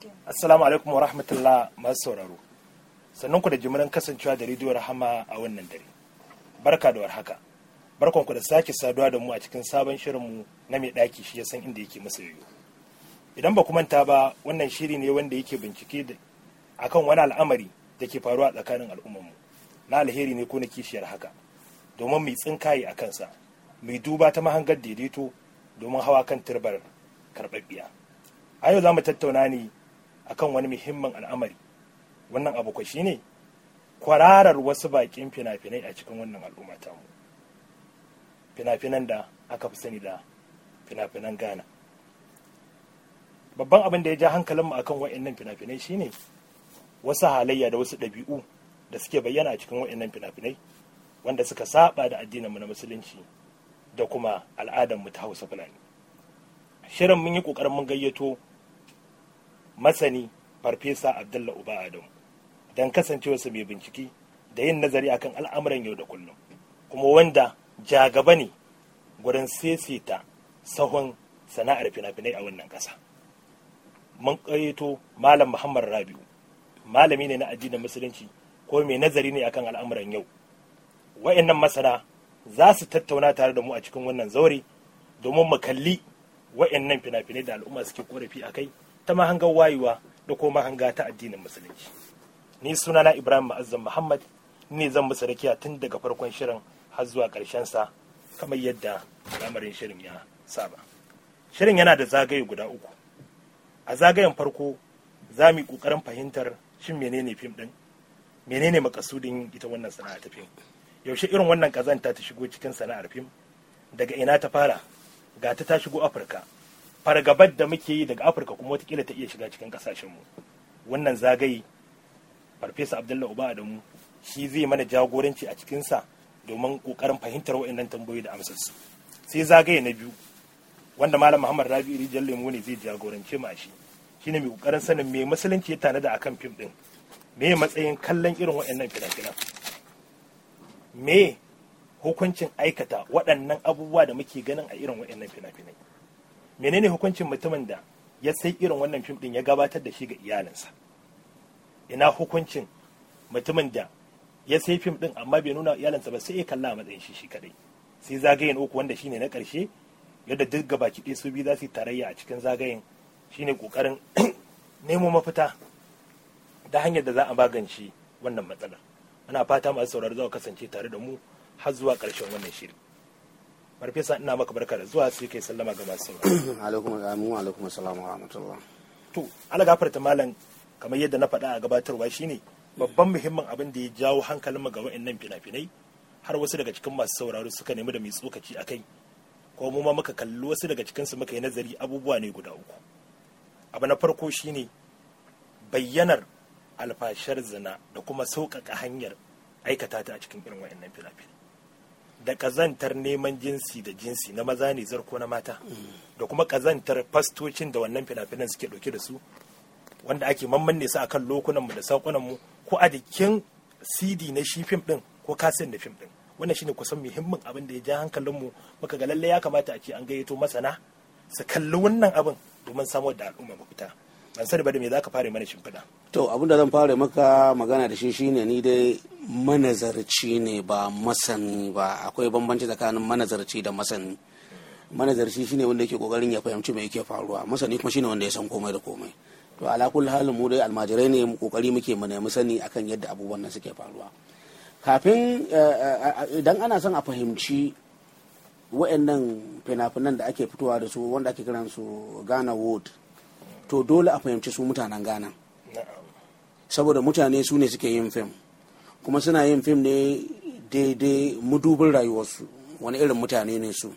Assalamu alaikum wa rahmatullah masu sauraro. Sannan ku da jimirin kasancewa da rediyo Rahama a wannan dare. Barka da warhaka. Barkan ku da sake saduwa da mu a cikin sabon shirinmu na mai ɗaki shi ya san inda yake masa yoyo. Idan ba ku manta ba wannan shiri ne wanda yake bincike da akan wani al'amari da ke faruwa a tsakanin al'ummarmu. Na alheri ne ko na kishiyar haka. Domin mai tsinkaye a kansa. Mai duba ta mahangar daidaito domin hawa kan turbar karɓaɓɓiya. A yau za mu tattauna ne akan wani muhimmin al'amari wannan abu kwa shine kwararar wasu bakin fina-finai a cikin wannan al'umma mu fina-finan da aka fi sani da fina-finan ghana babban abin da ya ja hankalinmu akan wa'annan fina-finai shine wasu halayya da wasu ɗabi'u da suke bayyana a cikin wa'annan fina-finai wanda suka saba da addininmu na musulunci da kuma al'adarmu ta hausa fulani shirin mun yi ƙoƙarin mun gayyato masani farfesa abdullah uba adamu don kasancewarsa mai bincike da yin nazari akan al'amuran yau da kullum kuma wanda jagaba ne gurin seseta sahun sana'ar fina-finai a wannan ƙasa mun ƙayyato malam muhammad rabiu malami ne na addinin musulunci ko mai nazari ne akan al'amuran yau wa'annan masana za su tattauna tare da mu a cikin wannan zaure domin mu kalli wa'annan fina-finai da al'umma suke korafi a kai ta mahangar wayewa da kuma mahanga ta addinin musulunci ni sunana ibrahim ma'azzam muhammad ne zan musu rakiya tun daga farkon shirin har zuwa ƙarshen sa kamar yadda lamarin shirin ya saba shirin yana da zagaye guda uku a zagayen farko za mu yi ƙoƙarin fahimtar shin menene fim ɗin menene makasudin ita wannan sana'a ta fim yaushe irin wannan ƙazanta ta shigo cikin sana'ar fim daga ina ta fara ga ta ta shigo afirka fargabar da muke yi daga afirka kuma watakila ta iya shiga cikin kasashenmu wannan zagaye farfesa abdullahi uba adamu shi zai mana jagoranci a cikinsa domin kokarin fahimtar wa'annan tambayoyi da amsarsu sai zagaye na biyu wanda malam muhammad rabi'u rijal lemu ne zai jagorance mu a shi shine mai kokarin sanin me musulunci ya tanada akan fim din me matsayin kallon irin wa'annan fina-finan me hukuncin aikata waɗannan abubuwa da muke ganin a irin wa'annan fina-finai menene hukuncin mutumin da ya sai irin wannan fim din ya gabatar da shi ga iyalinsa ina hukuncin mutumin da ya sai fim din amma bai nuna iyalinsa ba sai ya kalla a matsayin shi shi kadai sai zagayen uku wanda shine na karshe yadda duk gaba kiɗe su biyu za su yi tarayya a cikin zagayen shine kokarin nemo mafita da hanyar da za a magance wannan matsalar ana fata masu sauraro za kasance tare da mu har zuwa ƙarshen wannan shiri farfesa ina maka barka da zuwa sai kai sallama ga masu alaikum amin alaikum assalam wa rahmatullah to ala gafarta malam kamar yadda na faɗa a gabatarwa shine babban muhimmin abin da ya jawo hankalin ga wa'annan fina-finai har wasu daga cikin masu sauraro suka nemi da mai tsokaci a kai ko mu ma muka kalli wasu daga cikin su muka yi nazari abubuwa ne guda uku abu na farko shine bayyanar alfashar zina da kuma sauƙaƙa hanyar aikata ta a cikin irin wa'annan fina-finai da kazantar neman jinsi da jinsi na maza ne zarko na mata da kuma kazantar fastocin da wannan fina-finan suke dauke da su wanda ake mammanne su akan lokunanmu da saukunanmu ko a jikin cd na shi fim din ko kasin da fim din wannan shine kusan muhimmin abin da ya ja hankalinmu muka ga lalle ya kamata a ce an gayyato masana su kalli wannan abin domin samar da al'umma mafita ban sani ba da me za ka fara mana shimfiɗa. to abin da zan fara maka magana da shi shine ni dai manazarci ne ba masani ba akwai bambanci tsakanin manazarci da masani manazarci shine wanda yake kokarin ya fahimci me yake faruwa masani kuma shine wanda ya san komai da komai to ala kulli halin mu dai almajirai ne mu kokari muke mu nemi sani akan yadda abubuwan nan suke faruwa kafin idan ana son a fahimci wa'annan fina-finan da ake fitowa da su wanda ake kiran su Ghana Wood to dole a fahimci su mutanen Ghana saboda mutane su ne suke yin fim kuma suna yin fim ne daidai mudubin rayuwarsu wani irin mutane ne su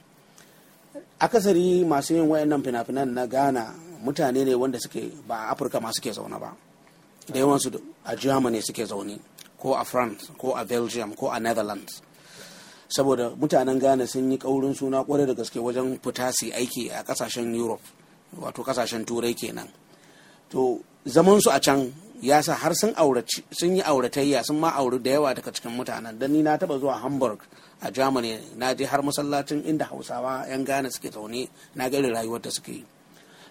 akasari masu yin wayannan fina-finan na ghana mutane ne wanda suke ba a afirka ma suke zaune ba da yawansu a germany suke zaune ko a france ko a belgium ko a netherlands saboda mutanen ghana sun yi kaurin suna kwarai da gaske wajen fita su aiki a kasashen europe wato kasashen turai kenan to zaman su a can ya sa har sun sun yi auratayya sun ma auri da yawa daga cikin mutanen dan ni na taba zuwa hamburg a germany na je har masallacin inda hausawa yan ghana suke zaune na ga rayuwar da suke yi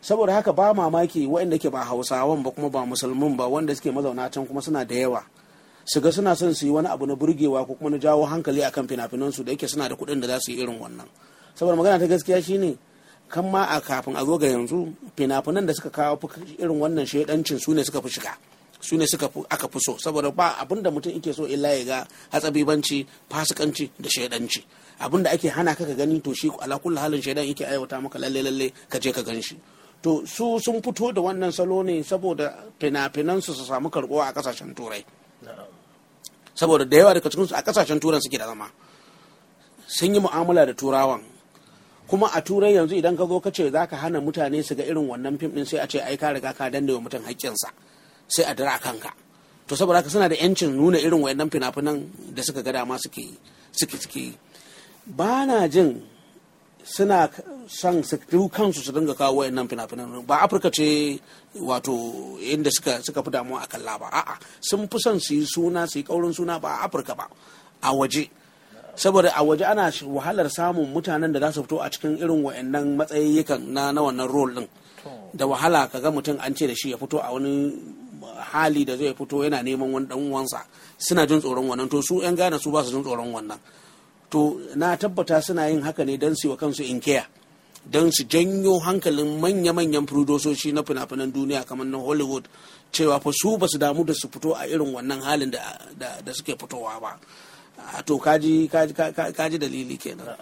saboda haka ba mamaki waɗanda ke ba hausawan ba kuma ba musulmin ba wanda suke mazauna can kuma suna da yawa su ga suna son su yi wani abu na burgewa ko kuma na jawo hankali akan fina-finansu da yake suna da kuɗin da za su yi irin wannan saboda magana ta gaskiya shine kan ma a kafin a zo ga yanzu fina-finan da suka kawo irin wannan shaidancin su ne suka fi shiga su ne suka aka fi so saboda ba abin da mutum yake so illa ya ga hatsabibanci fasikanci da shaidanci abin da ake hana ka ka gani to shi ala kullu halin shaidan yake aiwata maka lalle lalle ka je ka gan shi to su sun fito da wannan salo ne saboda fina-finan su su samu karbuwa a kasashen turai saboda da yawa daga cikin su a kasashen turan suke da zama sun yi mu'amala da turawan kuma a turai yanzu idan ka zo ka ce za ka hana mutane su ga irin wannan fim din sai a ce ai ka riga ka danne wa mutum haƙƙinsa sai a dira kanka to saboda haka suna da yancin nuna irin wayannan fina-finan da suka ga dama suke suke suke ba na jin suna son su kansu su dinga kawo wayannan fina-finan ba afirka ce wato inda suka suka fi damuwa a kalla ba a'a sun fi son su yi suna su yi kaurin suna ba a afirka ba a waje saboda a waje ana wahalar samun mutanen da za su fito a cikin irin wayannan matsayikan na na wannan role din da wahala ka ga mutum an ce da shi ya fito a wani hali da zai fito yana neman wani dan uwansa suna jin tsoron wannan to su yan gane su ba su jin tsoron wannan to na tabbata suna yin haka ne don su wa kansu inkiya don su janyo hankalin manya-manyan furodososhi na fina-finan duniya kamar na hollywood cewa fa su ba su damu da su fito a irin wannan halin da suke fitowa ba to kaji kaji dalili kenan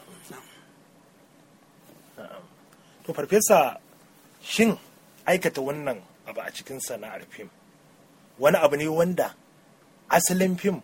to farfesa shin aikata wannan abu a cikin sana'ar fim wani abu ne wanda asalin fim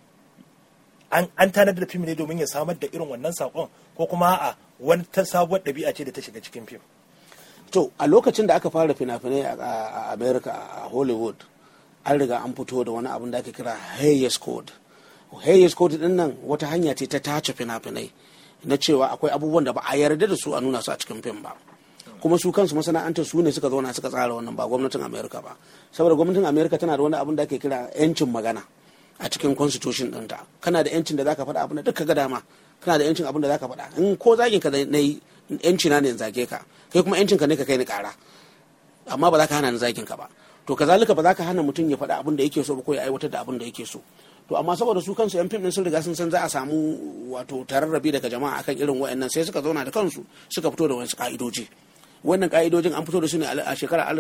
an tanadar da fim ne domin ya samar da irin wannan saƙon ko kuma a wani ta sabuwar ɗabi'a ce da ta shiga cikin fim to a lokacin da aka fara fina-finai a america a hollywood an riga an fito da wani abin da ake kira hayes code hayes code din nan wata hanya ce ta tace fina-finai na cewa akwai abubuwan da ba a yarda da su a nuna su a cikin fim ba kuma su kansu masana'antar su ne suka zauna suka tsara wannan ba gwamnatin america ba saboda gwamnatin america tana da wani abin da ake kira 'yancin magana a cikin constitution ɗinta kana da 'yancin da zaka faɗa abin da duk ga dama kana da 'yancin abin da zaka faɗa in ko zagin ka na yi 'yanci na ne zage ka kai kuma 'yancin ka ne ka kai ni ƙara amma ba za ka hana ni zagin ka ba to kazalika ba za ka hana mutum ya faɗa abin da yake so ba ko ya aiwatar da abin da yake so to amma saboda su kansu yan fim din sun riga sun san za a samu wato tararrabi daga jama'a akan irin wayannan sai suka zauna da kansu suka fito da wasu ka'idoji wannan ka'idojin an fito da su ne a shekarar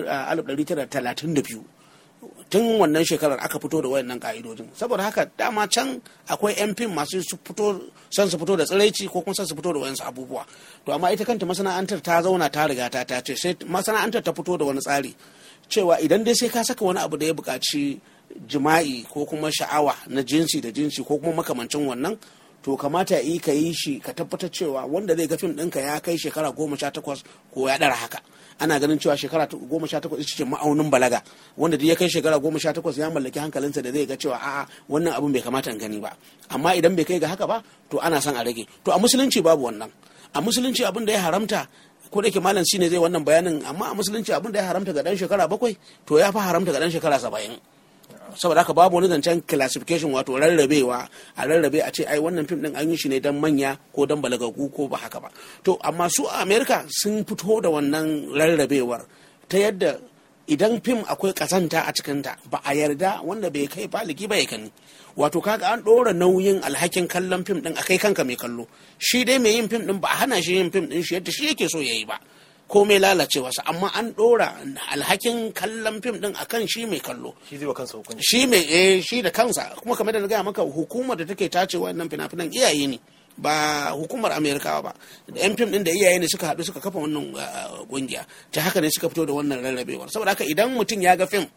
1932 tun wannan shekarar aka fito da wayannan ka'idojin saboda haka dama can akwai yan fim masu su fito son su fito da tsiraici ko kuma son su fito da wayansu abubuwa to amma ita kanta masana'antar ta zauna ta riga ta ta ce sai masana'antar ta fito da wani tsari cewa idan dai sai ka saka wani abu da ya buƙaci jima'i ko kuma sha'awa na jinsi da jinsi ko kuma makamancin wannan to kamata ya yi ka yi shi ka tabbatar cewa wanda zai ga fim ɗinka ya kai shekara goma sha takwas ko ya ɗara haka ana ganin cewa shekara goma sha takwas ita ce ma'aunin balaga wanda duk ya kai shekara goma sha takwas ya mallaki hankalinsa da zai ga cewa a'a wannan abun bai kamata in gani ba amma idan bai kai ga haka ba to ana son a rage to a musulunci babu wannan a musulunci abin da ya haramta ko da ke malam shine zai wannan bayanin amma a musulunci abin da ya haramta ga dan shekara bakwai to ya fi haramta ga dan shekara saba'in saboda haka babu wani zancen classification wato rarrabewa a rarrabe a ce ai wannan fim din an yi shi ne dan manya ko dan balagagu ko ba haka ba to amma su a america sun fito da wannan rarrabewar ta yadda idan fim akwai kasanta a cikinta ba a yarda wanda bai kai baligi ba ya kani wato kaga an ɗora nauyin alhakin kallon fim din a kai kanka mai kallo shi dai mai yin fim din ba a hana shi yin fim din shi yadda shi yake so ya yi ba komai lalacewarsa amma an ɗora alhakin kallon fim ɗin akan shi mai kallo shi zai wa kansa hukunci shi mai eh shi da kansa kuma kamar da na gaya maka hukumar da take tace wannan fina-finan iyaye ne ba hukumar amerikawa ba da yan fim ɗin da iyaye ne suka haɗu suka kafa wannan ƙungiya ta haka ne suka fito da wannan rarrabewar saboda haka idan mutum ya ga fim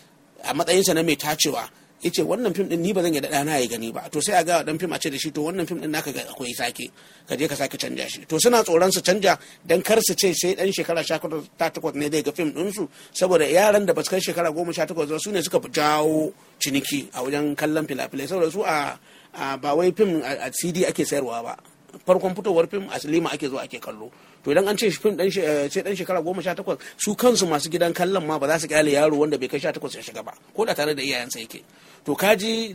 a matsayinsa na mai tacewa ya ce wannan fim din ni ba zan yi ɗana ya gani ba to sai a ga dan fim a ce da shi to wannan fim din naka ga akwai sake ka je ka sake canja shi to suna tsoron su canja dan kar su ce sai dan shekara sha takwas ne zai ga fim din su saboda yaran da ba su kai shekara goma sha takwas su ne suka jawo ciniki a wajen kallon filafilai saboda su a ba wai fim a cd ake sayarwa ba farkon fitowar fim a silima ake zuwa ake kallo to idan an ce fim dan sai dan shekara goma sha takwas su kansu masu gidan kallon ma ba za su kyale yaro wanda bai kai sha takwas ya shiga ba ko da tare da iyayensa yake to kaji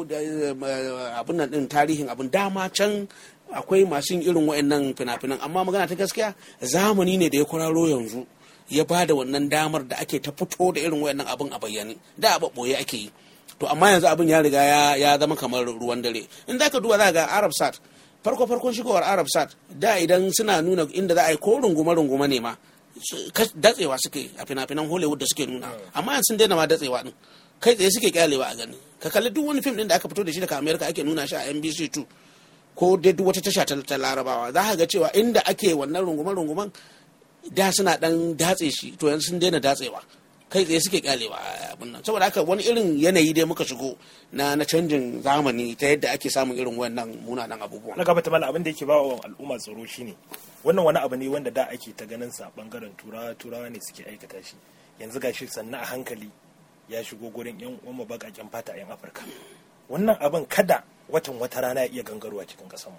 abin nan din tarihin abin dama can akwai masu yin irin wa'annan fina-finan amma magana ta gaskiya zamani ne da ya kwararo yanzu ya ba da wannan damar da ake ta fito da irin wayannan abin a bayyane da a ɓoye ake yi to amma yanzu abin ya riga ya zama kamar ruwan dare in za ka duba za ga arab sat farko farkon shigowar arab sat da idan suna nuna inda za a yi ko rungume rungume ne ma datsewa suke a fina-finan hollywood da suke nuna amma yanzu sun daina ma datsewa din kai tsaye suke kyalewa a gani ka kalli duk wani fim din da aka fito da shi daga america ake nuna shi a nbc 2 ko dai duk wata tasha ta larabawa za ka ga cewa inda ake wannan rungume rungumen da suna dan datse shi to yanzu sun daina datsewa kai tsaye suke kyalewa abin nan saboda haka wani irin yanayi dai muka shigo na na canjin zamani ta yadda ake samun irin wannan munanan abubuwa na gaba ta mala abin da yake ba wa al'umma tsaro shine wannan wani abu ne wanda da ake ta ganin sa bangaren turawa turawa ne suke aikata shi yanzu gashi sannan a hankali ya shigo gurin yan uwan bakaken fata a yan afirka wannan abin kada watan wata rana ya iya gangarwa cikin kasanmu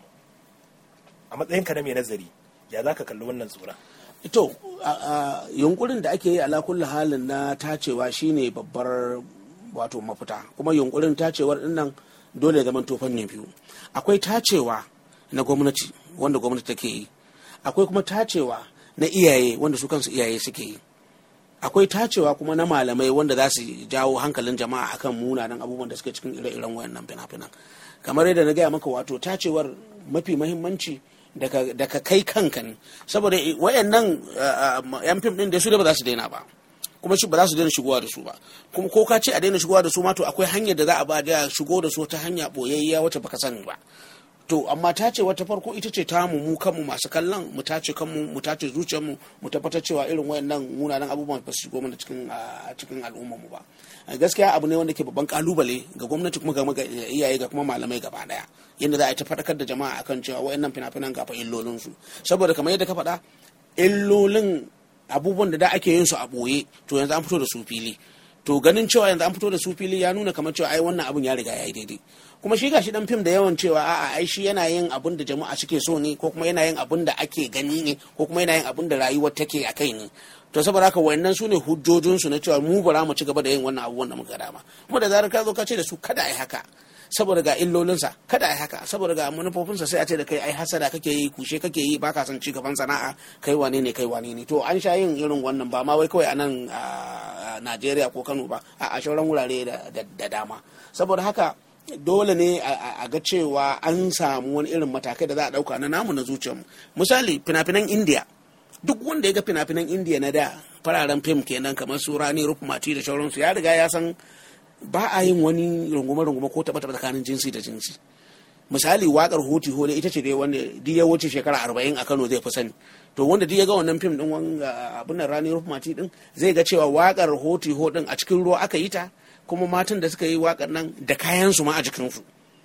a matsayinka na mai nazari ya za ka kalli wannan tsoron to yunkurin da ake yi ala kulli halin na tacewa shine babbar wato mafita kuma yunkurin tacewar dinnan dole zaman tofan ne biyu akwai tacewa na gwamnati wanda gwamnati take yi akwai kuma tacewa na iyaye wanda su kansu iyaye suke yi akwai tacewa kuma na malamai wanda za su jawo hankalin jama'a akan munanan abubuwan da suke cikin ire-iren wayannan fina-finan kamar yadda na gaya maka wato tacewar mafi mahimmanci daga kai kanka ne saboda wayannan yan fim din da su da ba za su daina ba kuma shi ba za su daina shigowa da su ba kuma ko ka ce a daina shigowa da su ma to akwai hanyar da za a ba da shigo da su ta hanya boyayya wacce baka sani ba to amma ta ce wata farko ita ce ta mu kanmu masu kallon mu tace kanmu mu tace zuciyarmu mu tabbatar cewa irin wayannan munanan abubuwan ba su shigo mana cikin cikin al'ummar mu ba gaskiya abu ne wanda ke babban kalubale ga gwamnati kuma ga iyaye ga kuma malamai gaba daya yadda za a yi ta faɗakar da jama'a akan cewa wayannan fina-finan gafa illolin su saboda kamar yadda ka faɗa illolin abubuwan da da ake yin su a ɓoye to yanzu an fito da su fili to ganin cewa yanzu an fito da su fili ya nuna kamar cewa ai wannan abun ya riga ya yi daidai kuma shi gashi dan fim da yawan cewa a'a ai shi yana yin abun da jama'a suke so ne ko kuma yana yin abun da ake gani ne ko kuma yana yin abun da rayuwar take a kai ne to saboda haka wayannan su ne hujjojin su na cewa mu bara mu ci gaba da yin wannan abubuwan da muka dama kuma da zarar ka zo ka ce da su kada ai haka saboda ga illolinsa kada ai haka saboda ga manufofinsa sai a ce da kai ai hasada kake yi kushe kake yi baka son ci gaban sana'a kai wane ne kai wane ne to an sha yin irin wannan ba ma wai kawai a nan Najeriya ko Kano ba a shauran wurare da dama saboda haka dole ne a ga cewa an samu wani irin matakai da za a dauka na namu na zuciyarmu misali fina-finan India duk wanda ya ga fina-finan India na da fararen fim kenan kamar su Rani Rukmati da sauransu ya riga ya san ba a yin wani rungume-rungume ko taɓa tsakanin jinsi da jinsi misali wakar hoti hole ita ce dai wanda duk ya wuce shekara arba'in a kano zai fi sani to wanda duk ya ga wannan fim din wanga abin nan rani rufmati din zai ga cewa wakar hoti ho din a cikin ruwa aka yi ta kuma matan da suka yi wakar nan da kayan su ma a jikinsu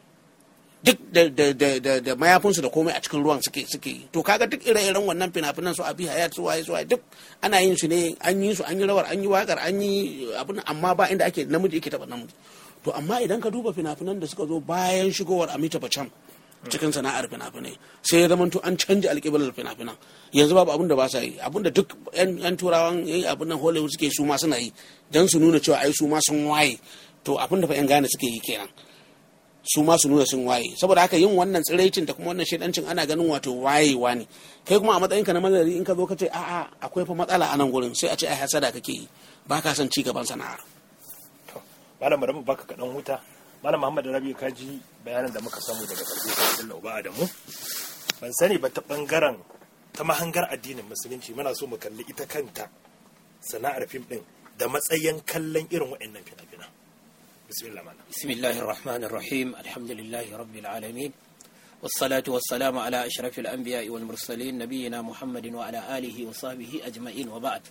duk da da da da da mayafinsu da komai a cikin ruwan suke suke yi to kaga duk ire-iren wannan fina-finan su abi hayat su waye su waye duk ana yin su ne an yi su an yi rawar an yi wakar an yi abin amma ba inda ake namiji yake taba namiji to amma idan ka duba fina-finan da suka zo bayan shigowar Amita Bachchan cikin sana'ar fina-finai sai ya zamanto an canja alƙiblar fina-finan yanzu babu abin da ba sa yi abin da duk yan turawan yayi abin nan Hollywood suke su ma suna yi dan su nuna cewa ai su ma sun waye to abin da fa yan gane suke yi kenan su ma su nuna sun waye saboda haka yin wannan tsiraicin da kuma wannan shaidancin ana ganin wato wayewa ne kai kuma a matsayin ka na mazari in ka zo ka ce a'a akwai fa matsala a nan gurin sai a ce ai hasada kake yi ba ka son ci gaban sana'ar malam bari mu baka kaɗan huta malam muhammad rabi ka ji bayanan da muka samu daga ƙarfi da uba adamu ban sani ba ta ɓangaren ta mahangar addinin musulunci muna so mu kalli ita kanta sana'ar fim ɗin da matsayin kallon irin waɗannan fina-fina bismillah malam bismillahir rahmanir rahim alhamdulillahi rabbil alamin والصلاة والسلام على أشرف الأنبياء والمرسلين نبينا محمد وعلى آله وصحبه أجمعين وبعد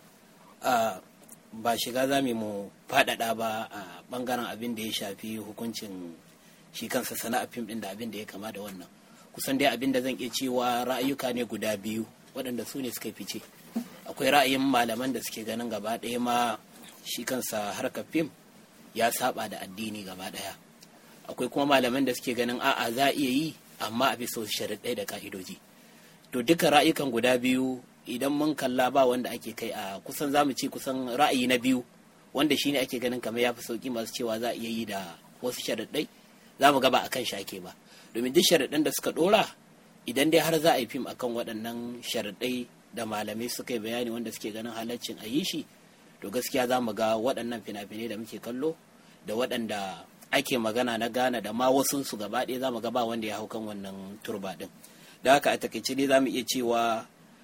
آه ba shiga za mu faɗaɗa ba a ɓangaren abin da ya shafi hukuncin shi kansa sana'a fim ɗin da abin da ya kama da wannan kusan dai abin da zan iya cewa ra'ayuka ne guda biyu waɗanda su ne suka fice akwai ra'ayin malaman da suke ganin gaba ɗaya ma shi kansa harkar fim ya saba da addini gaba ɗaya akwai kuma malaman da suke ganin a'a za a iya yi amma a bisa sharaɗai da ka'idoji to duka ra'ayukan guda biyu idan mun kalla ba wanda ake kai a kusan zamu ce kusan ra'ayi na biyu wanda shine ake ganin kamar ya fi sauki masu cewa za a iya yi da wasu sharaɗai za mu gaba akan shake ba domin duk sharaɗan da suka ɗora idan dai har za a yi fim akan waɗannan sharaɗai da malamai suka yi bayani wanda suke ganin halaccin a yi shi to gaskiya za mu ga waɗannan fina-finai da muke kallo da waɗanda ake magana na Ghana da ma wasu su gaba ɗaya za mu ga ba wanda ya hau kan wannan turba ɗin da haka a takaice dai za mu iya cewa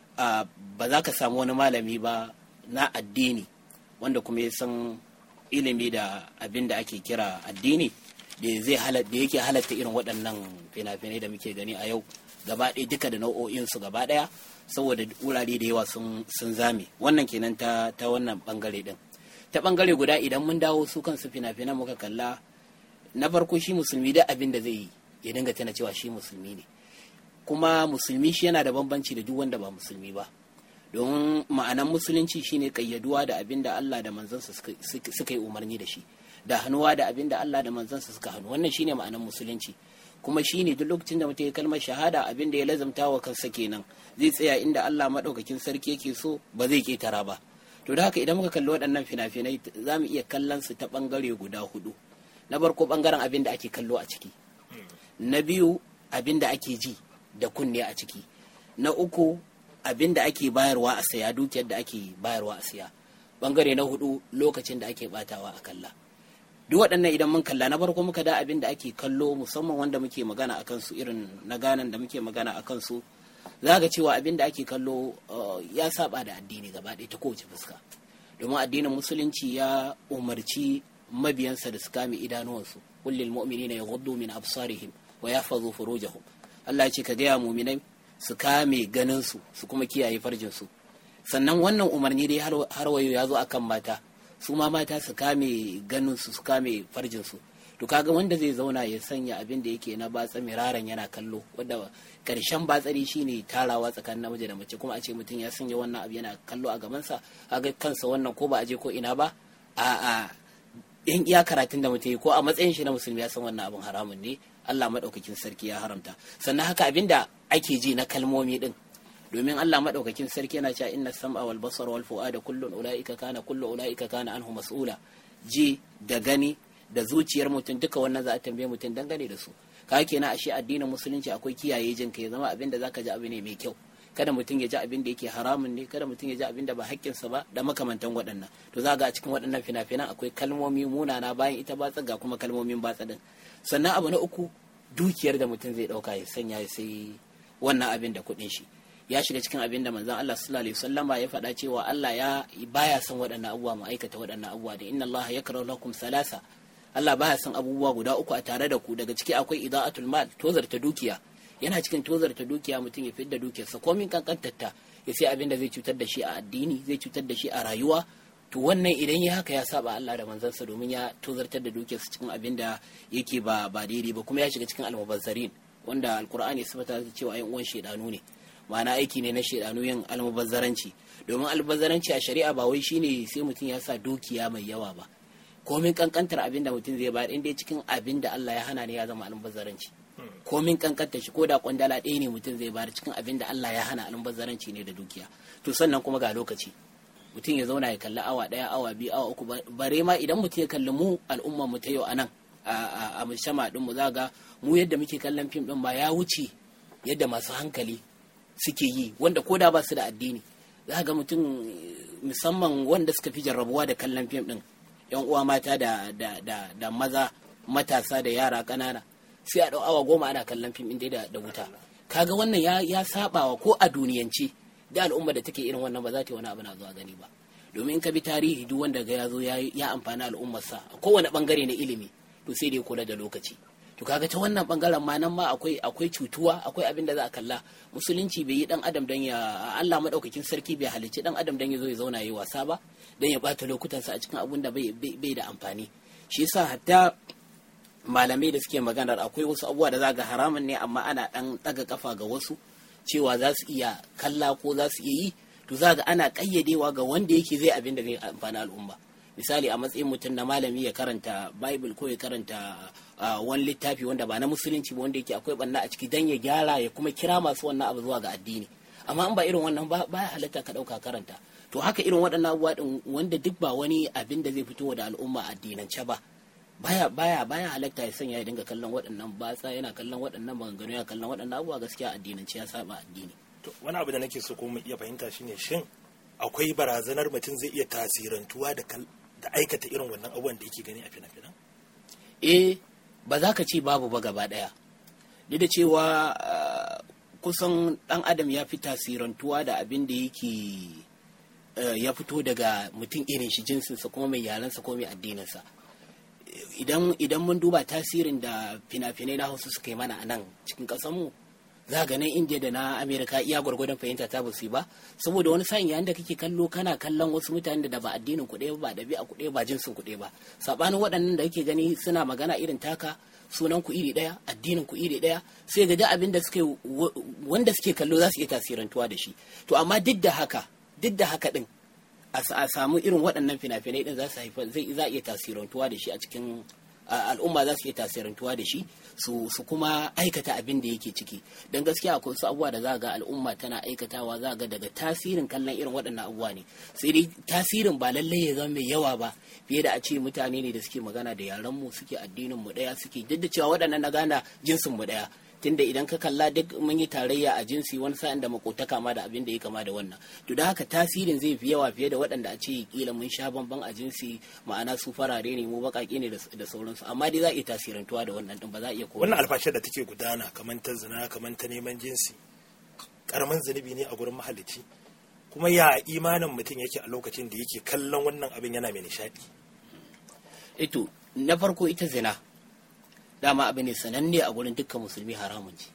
ba za ka samu wani malami ba na addini wanda kuma ya san ilimi da abin da ake kira addini da zai da yake halatta irin waɗannan fina-finai da muke gani a yau gaba ɗaya duka da nau'o'in su gaba ɗaya saboda wurare da yawa sun zame wannan kenan ta ta wannan bangare din ta bangare guda idan mun dawo su kansu fina-finan muka kalla na farko shi musulmi da abin da zai yi ya dinga tana cewa shi musulmi ne kuma musulmi shi yana da bambanci da duk wanda ba musulmi ba domin ma'anan musulunci shine kayyaduwa da abin da Allah da manzansa suka yi umarni da shi da hannuwa da abin da Allah da manzansa suka hannu wannan shine ma'anan musulunci kuma shine duk lokacin da mutum ya kalmar shahada abin da ya lazamta wa kansa kenan zai tsaya inda Allah madaukakin sarki yake so ba zai ketara ba to da haka idan muka kalli waɗannan fina-finai za mu iya kallon su ta ɓangare guda hudu na farko ɓangaren abin da ake kallo a ciki na biyu abin da ake ji da kunne a ciki na uku abin da ake bayarwa a saya dukiyar da ake bayarwa a saya ɓangare na hudu lokacin da ake batawa a kalla duk waɗannan idan mun kalla na farko muka da abin da ake kallo musamman wanda muke magana akan su irin na ganan da muke magana akan su za ga cewa abin da ake kallo ya saba da addini gaba ɗaya ta kowace fuska domin addinin musulunci ya umarci mabiyansa da su kame idanuwansu kullil mu'minina yaghuddu min absarihim wa yahfazu furujahum Allah ya ce ka gaya mu'minai su kame ganin su su kuma kiyaye farjin su sannan wannan umarni dai har wayo ya zo akan mata su ma mata su kame ganin su su kame farjin su to kaga wanda zai zauna ya sanya abin da yake na batsa miraran yana kallo wanda karshen batsari shine tarawa tsakanin namiji da mace kuma a ce mutum ya sanya wannan abu yana kallo a gabansa kaga kansa wannan ko ba a je ko ina ba a a in iya karatun da mutum ko a matsayin shi na musulmi ya san wannan abin haramun ne Allah madaukakin sarki ya haramta sannan haka abin da ake ji na kalmomi din domin Allah madaukakin sarki yana cewa inna sam'a wal basara wal fu'ada kullun ulaika kana kullu ulaika kana anhu mas'ula ji da gani da zuciyar mutum duka wannan za a tambaye mutum dangane da su ka kenan ashe addinin musulunci akwai kiyaye jin ka ya zama abin da zaka ji abu ne mai kyau kada mutum ya ji abin da yake haramun ne kada mutum ya ji abin da ba haƙƙinsa ba da makamantan waɗannan to za ga a cikin waɗannan fina-finan akwai kalmomi munana bayan ita batsa ga kuma kalmomin batsa din sannan abu na uku dukiyar da mutum zai ɗauka ya sanya ya sai wannan abin da kuɗin shi ya shiga cikin abin da manzon Allah sallallahu alaihi wasallama ya faɗa cewa Allah ya baya son waɗannan abubuwa mu aikata waɗannan abubuwa da inna Allah yakrahu lakum salasa Allah baya son abubuwa guda uku a tare da ku daga ciki akwai ida'atul mal tozarta dukiya yana cikin tozarta dukiya mutum ya fidda dukiyarsa komin kankantarta ya sai abin da zai cutar da shi a addini zai cutar da shi a rayuwa to wannan idan ya haka ya saba Allah da manzansa domin ya tozartar da dukiyarsa cikin abin da yake ba ba daidai ba kuma ya shiga cikin almubazzarin wanda alkur'ani ya sabata cewa ayan uwan shedanu ne ma'ana aiki ne na shedanu yin almubazzaranci domin almubazzaranci a shari'a ba wai shine sai mutum ya sa dukiya mai yawa ba komin kankantar abin da mutum zai bayar inda cikin abin da Allah ya hana ne ya zama almubazzaranci komin kankantar shi ko da kwandala ɗaya ne mutum zai bayar cikin abin da Allah ya hana almubazzaranci ne da dukiya to sannan kuma ga lokaci mutum ya zauna ya kalli awa ɗaya awa biyu awa uku bare ma idan mutum ya kalli mu al'umma mu ta yau anan a mushama din mu za ga mu yadda muke kallon fim din ba ya wuce yadda masu hankali suke yi wanda ko da ba su da addini za ga mutum musamman wanda suka fi jarrabuwa da kallon fim din yan uwa mata da, da, da, da maza matasa da yara ƙanana sai a ɗau awa goma ana kallon fim inda da, da wuta kaga wannan ya, ya sabawa ko a duniyance da al'umma da take irin wannan ba za ta yi wani abu na zuwa gani ba domin in ka bi tarihi duk wanda ga ya zo ya amfani al'ummarsa a kowane bangare na ilimi to sai dai kula da lokaci to kaga ta wannan bangaren ma nan ma akwai akwai cutuwa akwai abin da za a kalla musulunci bai yi dan adam dan ya Allah madaukakin sarki bai halicci dan adam dan ya zo ya zauna yayi wasa ba dan ya bata lokutansa a cikin abun da bai bai da amfani shi yasa hatta malamai da suke maganar akwai wasu abubuwa da za ga haramun ne amma ana dan daga kafa ga wasu cewa za su iya kalla ko za su iya yi to za ga ana kayyadewa ga wanda yake zai abin da zai amfani al'umma misali a matsayin mutum na malami ya karanta bible ko ya karanta wani littafi wanda ba na musulunci ba wanda yake akwai banna a ciki dan ya gyara ya kuma kira masu wannan abu zuwa ga addini amma in ba irin wannan ba ya halatta ka dauka karanta to haka irin waɗannan abubuwa din wanda duk ba wani abin da zai fito da al'umma addinance ba baya baya baya halatta ya sanya ya dinga kallon waɗannan batsa yana kallon waɗannan maganganu yana kallon waɗannan abubuwa gaskiya addinance ya saba addini To, wani abu da nake so kuma mu iya fahimta shine shin akwai barazanar mutum zai iya tasirantuwa da kal- da aikata irin wannan abubuwan da yake gani a fina-finan eh ba za ka ce babu ba gaba daya duk da cewa ah, kusan dan adam ya fi tasirantuwa da abin da yake eh, ya fito daga mutum irin shi jinsinsa kuma mai yalansa ko mai addininsa idan idan mun duba tasirin da fina-finai na hausa suka yi mana a nan cikin ƙasarmu za ga nan indiya da na amerika iya gwargwadon fahimta ta basu yi ba saboda wani sa'in yayin da kake kallo kana kallon wasu mutanen da ba addinin kuɗe ba ɗabi'a kuɗe ba jinsin kuɗe ba saɓanin waɗannan da kake gani suna magana irin taka sunan ku iri ɗaya addinin ku iri ɗaya sai ga duk abin da suke wa- wanda suke kallo za su iya tasirantuwa da shi to amma duk da haka duk da haka din a sa- a samu irin waɗannan fina-finai din za su haifar zai za a iya tasirantuwa da shi a cikin a- al'umma za su iya tasirantuwa da shi su su kuma aikata abin da yake ciki don gaskiya akwai wasu abubuwa da za ga al'umma tana aikatawa za ga daga tasirin kallon irin waɗannan abubuwa ne sai dai tasirin ba lallai ya zama mai yawa ba fiye da a ce mutane ne da suke magana da yaran mu suke addinin mu ɗaya suke duk da cewa waɗannan na gana jinsin mu ɗaya tunda idan ka kalla duk mun yi tarayya a jinsi wani sa'in da makotaka ma da abin da ya kama da wannan to da haka tasirin zai fi yawa fiye da waɗanda a ce kila mun sha bamban a jinsi ma'ana su farare ne mu baƙaƙe ne da da sauransu amma dai za a iya tasirantuwa da wannan din ba za a iya kowa wannan alfashar da take gudana kamar ta zina kamar ta neman jinsi karamin zunubi ne a gurin mahalicci kuma ya imanin mutum yake a lokacin da yake kallon wannan abin yana mai nishadi ito na farko ita zina dama abu ne sananne a gurin dukkan musulmi haramun ce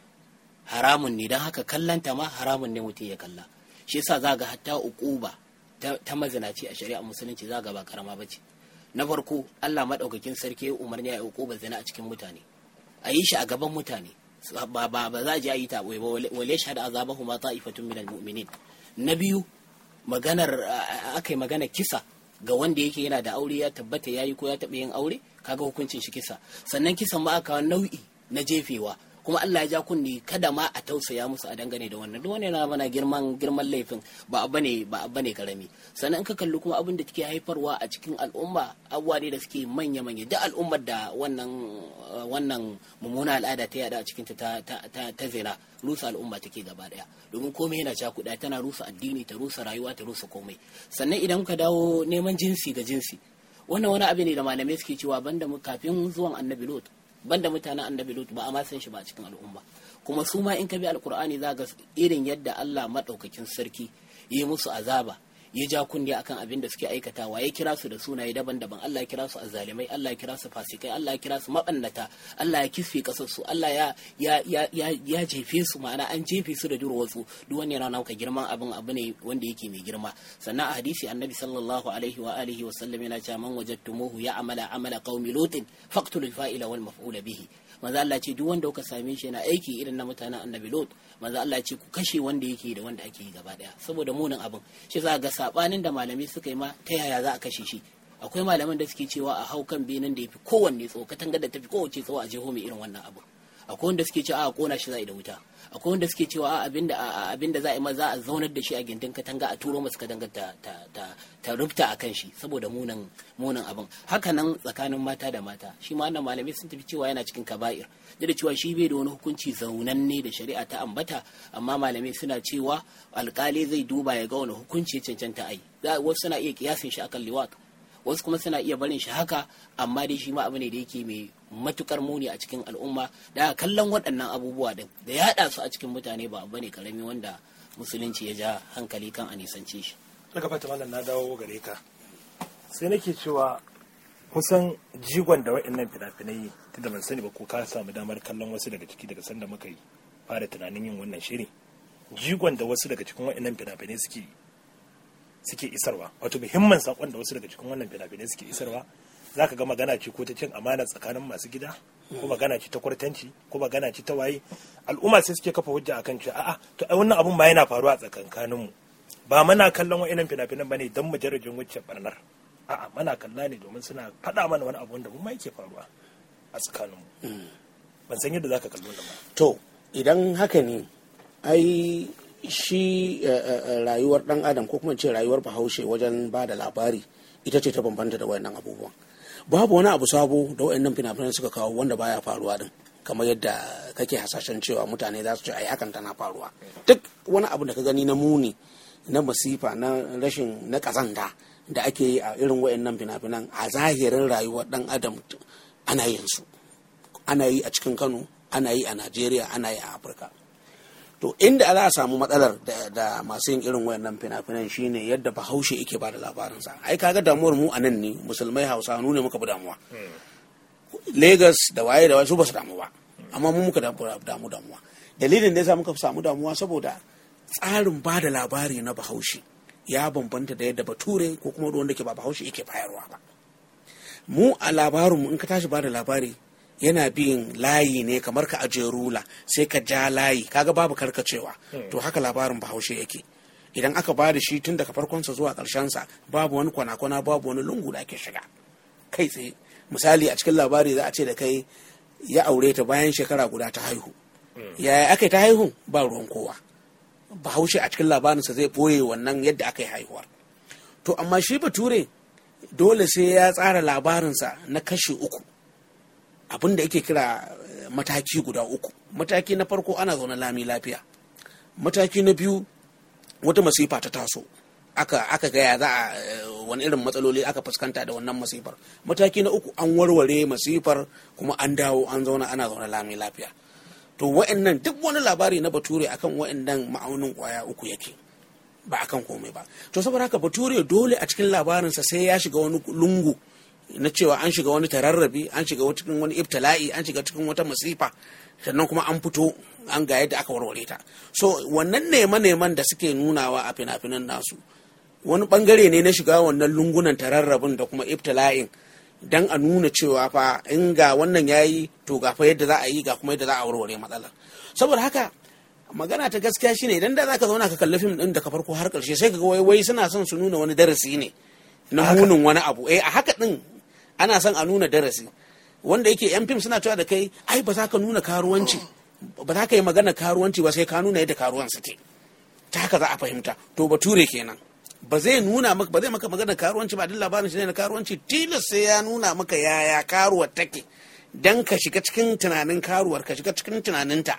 haramun ne don haka kallanta ma haramun ne mutum ya kalla shi yasa za ga hatta uquba ta, ta mazinaci a shari'a musulunci za ga ba karama ba ce na farko Allah madaukakin sarki ya umarni ya uquba zina a cikin mutane a yi shi a gaban mutane ba ba ba za a je a yi ta ɓoye ba wale shahada azabahu ma ta'ifatun minal mu'minin na biyu maganar aka yi magana kisa ga wanda yake yana da aure ya tabbata ya yi ko ya taɓa yin aure kaga hukuncin shi kisa sannan kisan ma aka nau'i na jefewa kuma Allah ya ja kunni kada ma a tausaya musu a dangane da wannan duk wani yana mana girman girman laifin ba abu ne ba abu ne karami sannan in ka kalli kuma abin da take haifarwa a cikin al'umma abubuwa ne da suke manya manya duk al'ummar da wannan wannan mummuna al'ada ta yada a cikin ta ta ta, ta zina rusa al'umma take gaba daya domin komai yana cakuɗa tana rusa addini ta rusa rayuwa ta rusa komai sannan idan ka dawo neman jinsi ga jinsi wannan wani abu ne da malamai suke cewa banda mu kafin zuwan annabi lot banda mutanen annabi lut ba a ma san shi ba a cikin al'umma kuma su ma in ka bi alkur'ani za ga irin yadda Allah madaukakin sarki yi musu azaba ya ja kunne akan abin da suke aikatawa ya kira su da sunaye daban-daban Allah ya kira su azzalimai Allah ya kira su fasikai Allah ya kira su mabannata Allah ya kisfe kasar su Allah ya ya ya ya, ya jefe su ma'ana an jefe su da durwatsu duk wani yana nauka girman abin abu ne wanda yake mai girma sannan a hadisi annabi sallallahu alaihi wa alihi wa sallam yana cewa man wajadtumuhu ya amala amala qaumi lutin faqtulul fa'ila wal maf'ula bihi manzo Allah ce duk wanda kuka same shi yana aiki irin na mutanen annabi Lot manzo Allah ce ku kashe wanda yake da wanda ake yi gaba daya saboda munin abin shi za ga sabanin da malami suka yi ma ta yaya za a kashe shi akwai malaman da suke cewa a hau kan benin da yafi kowanne tsawo katangar da tafi kowace tsawo a jeho mai irin wannan abu akwai wanda suke cewa a kona shi za a yi da wuta akwai wanda suke cewa abinda abinda za a yi ma za a zaunar da shi a gindin katanga a turo masa katangar ta ta ta ta rubta a kan shi saboda munin munin abin haka nan tsakanin mata da mata shi ma wannan malamai sun tafi cewa yana cikin kaba'ir duk da cewa shi bai da wani hukunci zaunanne da shari'a ta ambata amma malamai suna cewa alkali zai duba ya ga wani hukunci ya cancanta ai wasu suna iya kiyasin shi akan liwat wasu kuma suna iya barin shi haka amma dai shi ma abu ne da yake mai matukar muni a cikin al'umma da kallon waɗannan abubuwa din da ya haɗa su a cikin mutane ba abu ne karami wanda musulunci ya ja hankali kan a nisance shi daga fata malam na dawo gare ka sai nake cewa kusan jigon da wa'annan fina-finai tunda ban sani ba ko ka samu damar kallon wasu daga ciki daga sanda muka yi fara tunanin yin wannan shiri jigon da wasu daga cikin wa'annan fina-finai suke suke isarwa wato muhimman sakon da wasu daga cikin wannan fina-finai suke isarwa za ka ga magana ce ko ta cin amana tsakanin masu gida ko magana ce ta kwartanci ko magana ce ta waye al'umma sai suke kafa hujja akan cewa a'a to ai wannan abun ma yana faruwa a tsakankanin mu ba muna kallon wa'annan fina-finan bane dan mujarrajin wacce barnar a'a muna kalla ne domin suna faɗa mana wani abu wanda mu ma yake faruwa a tsakanin mu ban san yadda zaka kallo ba to idan haka ne ai shi rayuwar dan adam ko kuma ce rayuwar bahaushe wajen ba da labari ita ce ta bambanta da wayannan abubuwan babu wani abu sabo da wayannan fina-finan suka kawo wanda baya faruwa din kamar yadda kake hasashen cewa mutane za su ce ai hakan tana faruwa duk wani abu da ka gani na muni na masifa na rashin na kazanta da ake yi a irin wayannan fina-finan a zahirin rayuwar dan adam ana yin su ana yi a cikin kano ana yi a najeriya ana yi a afirka to inda za a samu matsalar da, da masu yin irin wayannan fina-finan shine yadda bahaushe yake ba da labarinsa ai kaga damuwar mu a nan ne musulmai hausa ne muka bi damuwa Legas da waye da waye su ba su damu ba amma mu muka damu damu damuwa dalilin da yasa muka samu damuwa saboda tsarin ba da labari na bahaushe ya bambanta da yadda bature ko kuma wanda ke ba bahaushe yake bayarwa ba mu a labarinmu in ka tashi ba da labari yana bin layi ne kamar ka ajiye rula sai ka ja layi kaga babu karkacewa to haka labarin bahaushe yake idan aka ba da shi tun daga farkonsa zuwa sa babu wani kwana-kwana babu wani lungu da ake shiga kai tsaye misali a cikin labari za a ce da kai ya aure ta bayan shekara guda ta haihu yaya aka yi ta haihu ba ruwan kowa bahaushe a cikin labarinsa zai ɓoye wannan yadda aka yi haihuwar to amma shi bature dole sai ya tsara labarinsa na kashe uku abin da yake kira mataki guda uku mataki na farko ana zaune lami lafiya mataki na biyu wata masifa ta taso aka aka gaya za a wani irin matsaloli aka fuskanta da wannan masifar mataki na uku an warware masifar kuma an dawo an zauna ana zaune lami lafiya to wa'annan duk wani labari na bature akan wa'annan ma'aunin kwaya uku yake ba akan komai ba to saboda haka bature dole a cikin labarinsa sai ya shiga wani lungu na cewa an shiga wani tararrabi an shiga cikin wani ibtila'i an shiga cikin wata masifa sannan kuma an fito an ga yadda aka warware ta so wannan neman-neman da suke nunawa a fina-finan nasu wani bangare ne na shiga wannan lungunan tararrabin da kuma ibtila'in dan a nuna cewa fa in ga wannan yayi to ga fa yadda za a yi ga kuma yadda za a warware matsalar saboda haka magana ta gaskiya shine idan da zaka zauna ka kalli fim din daga farko har karshe sai ka ga wai wai suna son su nuna wani darasi ne na munin wani abu eh a haka din ana son a nuna darasi wanda yake yan fim suna cewa da kai ai ba za ka nuna karuwanci ba za ka yi magana karuwanci ba sai ka nuna yadda karuwan suke ta haka za a fahimta to bature kenan ba zai nuna maka ba zai maka magana karuwanci ba duk labarin shi ne na karuwanci tilas sai ya nuna maka yaya karuwar take dan ka shiga cikin tunanin karuwar ka shiga cikin tunaninta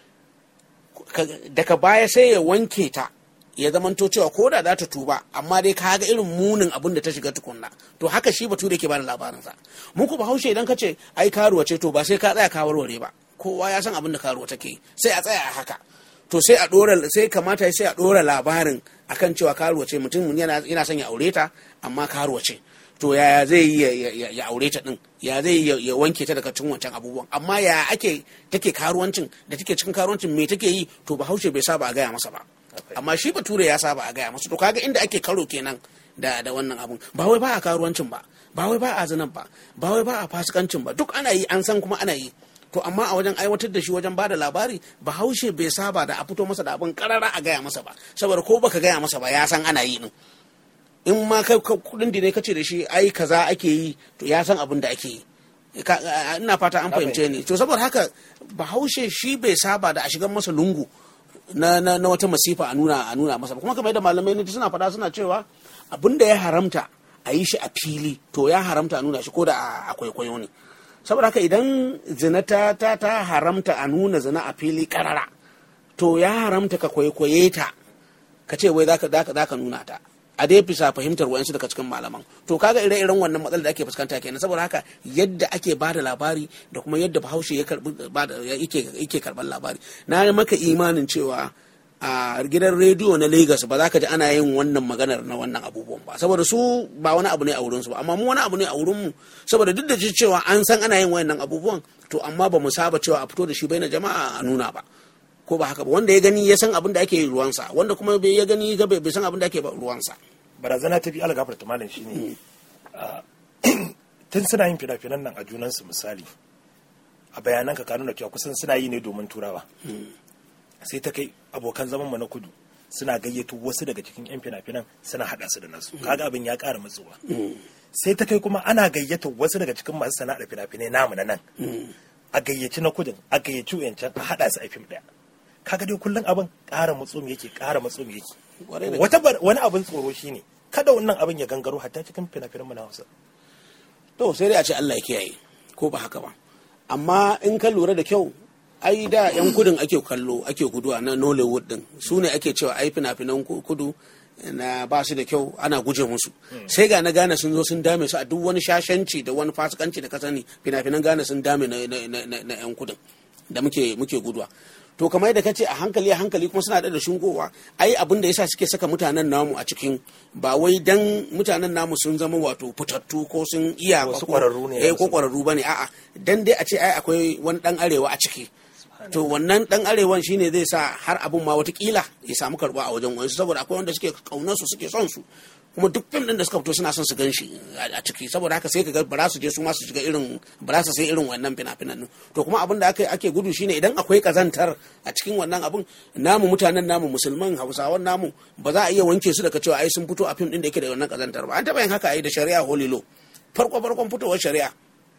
daga baya sai ya wanke ta ya zamanto cewa ko da za ta tuba amma dai ka ga irin munin abin da ta shiga tukunna to haka shi bature ke bada labarinsa mu ku bahaushe idan ka ce ai karuwa ce to ba sai ka tsaya ka warware ba kowa ya san abin da karuwa take sai a tsaya a haka to sai a dora sai kamata sai a dora labarin akan cewa karuwa ce mutum yana yana son ya aure ta amma karuwa ce to yaya zai yi ya aure ta din ya zai yi ya wanke ta daga cikin wancan abubuwan amma ya ake take karuwancin da take cikin karuwancin me take yi to bahaushe bai saba a gaya masa ba amma shi bature ya saba a gaya masa to kaga inda ake karo kenan da da wannan abun ba wai ba a karuwancin ba ba wai ba a zinan ba ba wai ba a fasikancin ba duk ana yi an san kuma ana yi to amma a wajen aiwatar da shi wajen bada labari bahaushe bai saba da a fito masa da abin karara a gaya masa ba saboda ko baka gaya masa ba ya san ana yi din in ma kai kudin da ne kace da shi ai kaza ake yi to ya san abin da ake yi ina fata an fahimce ni to saboda haka bahaushe shi bai saba da a shigar masa lungu na, na, na wata masifa a nuna a nuna masa kuma kamar yadda malamai ne suna faɗa suna cewa abin da ya haramta a yi shi a fili to ya haramta a nuna shi ko da a kwaikwayo ne saboda haka idan zina ta, ta, ta haramta a nuna zina a fili karara to ya haramta ka kwaikwaye ta ka ce wai zaka zaka nuna ta a dai bisa fahimtar wayansu daga cikin malaman to kaga ire-iren wannan matsalar da ake fuskanta kenan saboda haka yadda ake ba da labari da kuma yadda bahaushe ya karbi yake karban labari na maka imanin cewa a gidan rediyo na Lagos ba za ka ji ana yin wannan maganar na wannan abubuwan ba saboda su ba wani abu ne a wurinsu ba amma mu wani abu ne a wurinmu saboda duk da cewa an san ana yin wannan abubuwan to amma ba mu saba cewa a fito da shi bai na jama'a a nuna ba ko ba haka ba wanda ya gani ya san abin da ake yi ruwansa wanda kuma ya gani bai san abin da ake ba ruwansa barazana ta fi algafar ta malam shine tun suna yin fina-finan nan a junansu misali a bayanan ka nuna cewa kusan suna yi ne domin turawa sai ta kai abokan zaman mu na kudu suna gayyato wasu daga cikin yan fina-finan suna hada su da nasu kaga abin ya kara matsuwa sai ta kai kuma ana gayyata wasu daga cikin masu sana'ar fina-finai namu na nan a gayyaci na kudin a gayyaci yancan a hada su a fim daya kaga dai kullum abin ƙara matsum yake ƙara matsum yake wata wani abin tsoro shine kada wannan abin ya gangaro hatta cikin fina-finan mu na Hausa to sai dai a ce Allah ya kiyaye ko ba haka ba amma in ka lura da kyau ai da yan kudin ake kallo ake guduwa na nollywood din su ne ake cewa ai fina-finan kudu na ba su da kyau ana guje musu sai ga na gane sun zo sun dame su a duk wani shashanci da wani fasikanci da ka sani fina-finan gane sun dame na yan kudin da muke muke guduwa to kamar yadda kace a hankali a hankali kuma suna da shingowa ai abin da yasa suke saka mutanen namu a cikin ba wai dan mutanen namu sun zama wato fitattu ko sun iya ba Wasu ko ƙwararru ne eh ko wasu. kwararru bane a'a dan dai a ce ai akwai wani dan arewa a ciki to wannan dan arewan shine zai sa har abun ma watakila ya samu karba a wajen wani saboda akwai wanda suke kaunar su suke son su kuma duk fim din da suka fito suna son su gan shi a ciki saboda haka sai ka ga ba za su je su ma su shiga irin ba za su sai irin wannan fina-finan din to kuma abin da ake ake gudu shine idan akwai kazantar a cikin wannan abun namu mutanen namu musulman hausawan namu ba za a iya wanke su daga cewa ai sun fito a fim din da yake da wannan kazantar ba an taba yin haka ai da shari'a holilo farko farkon fitowar shari'a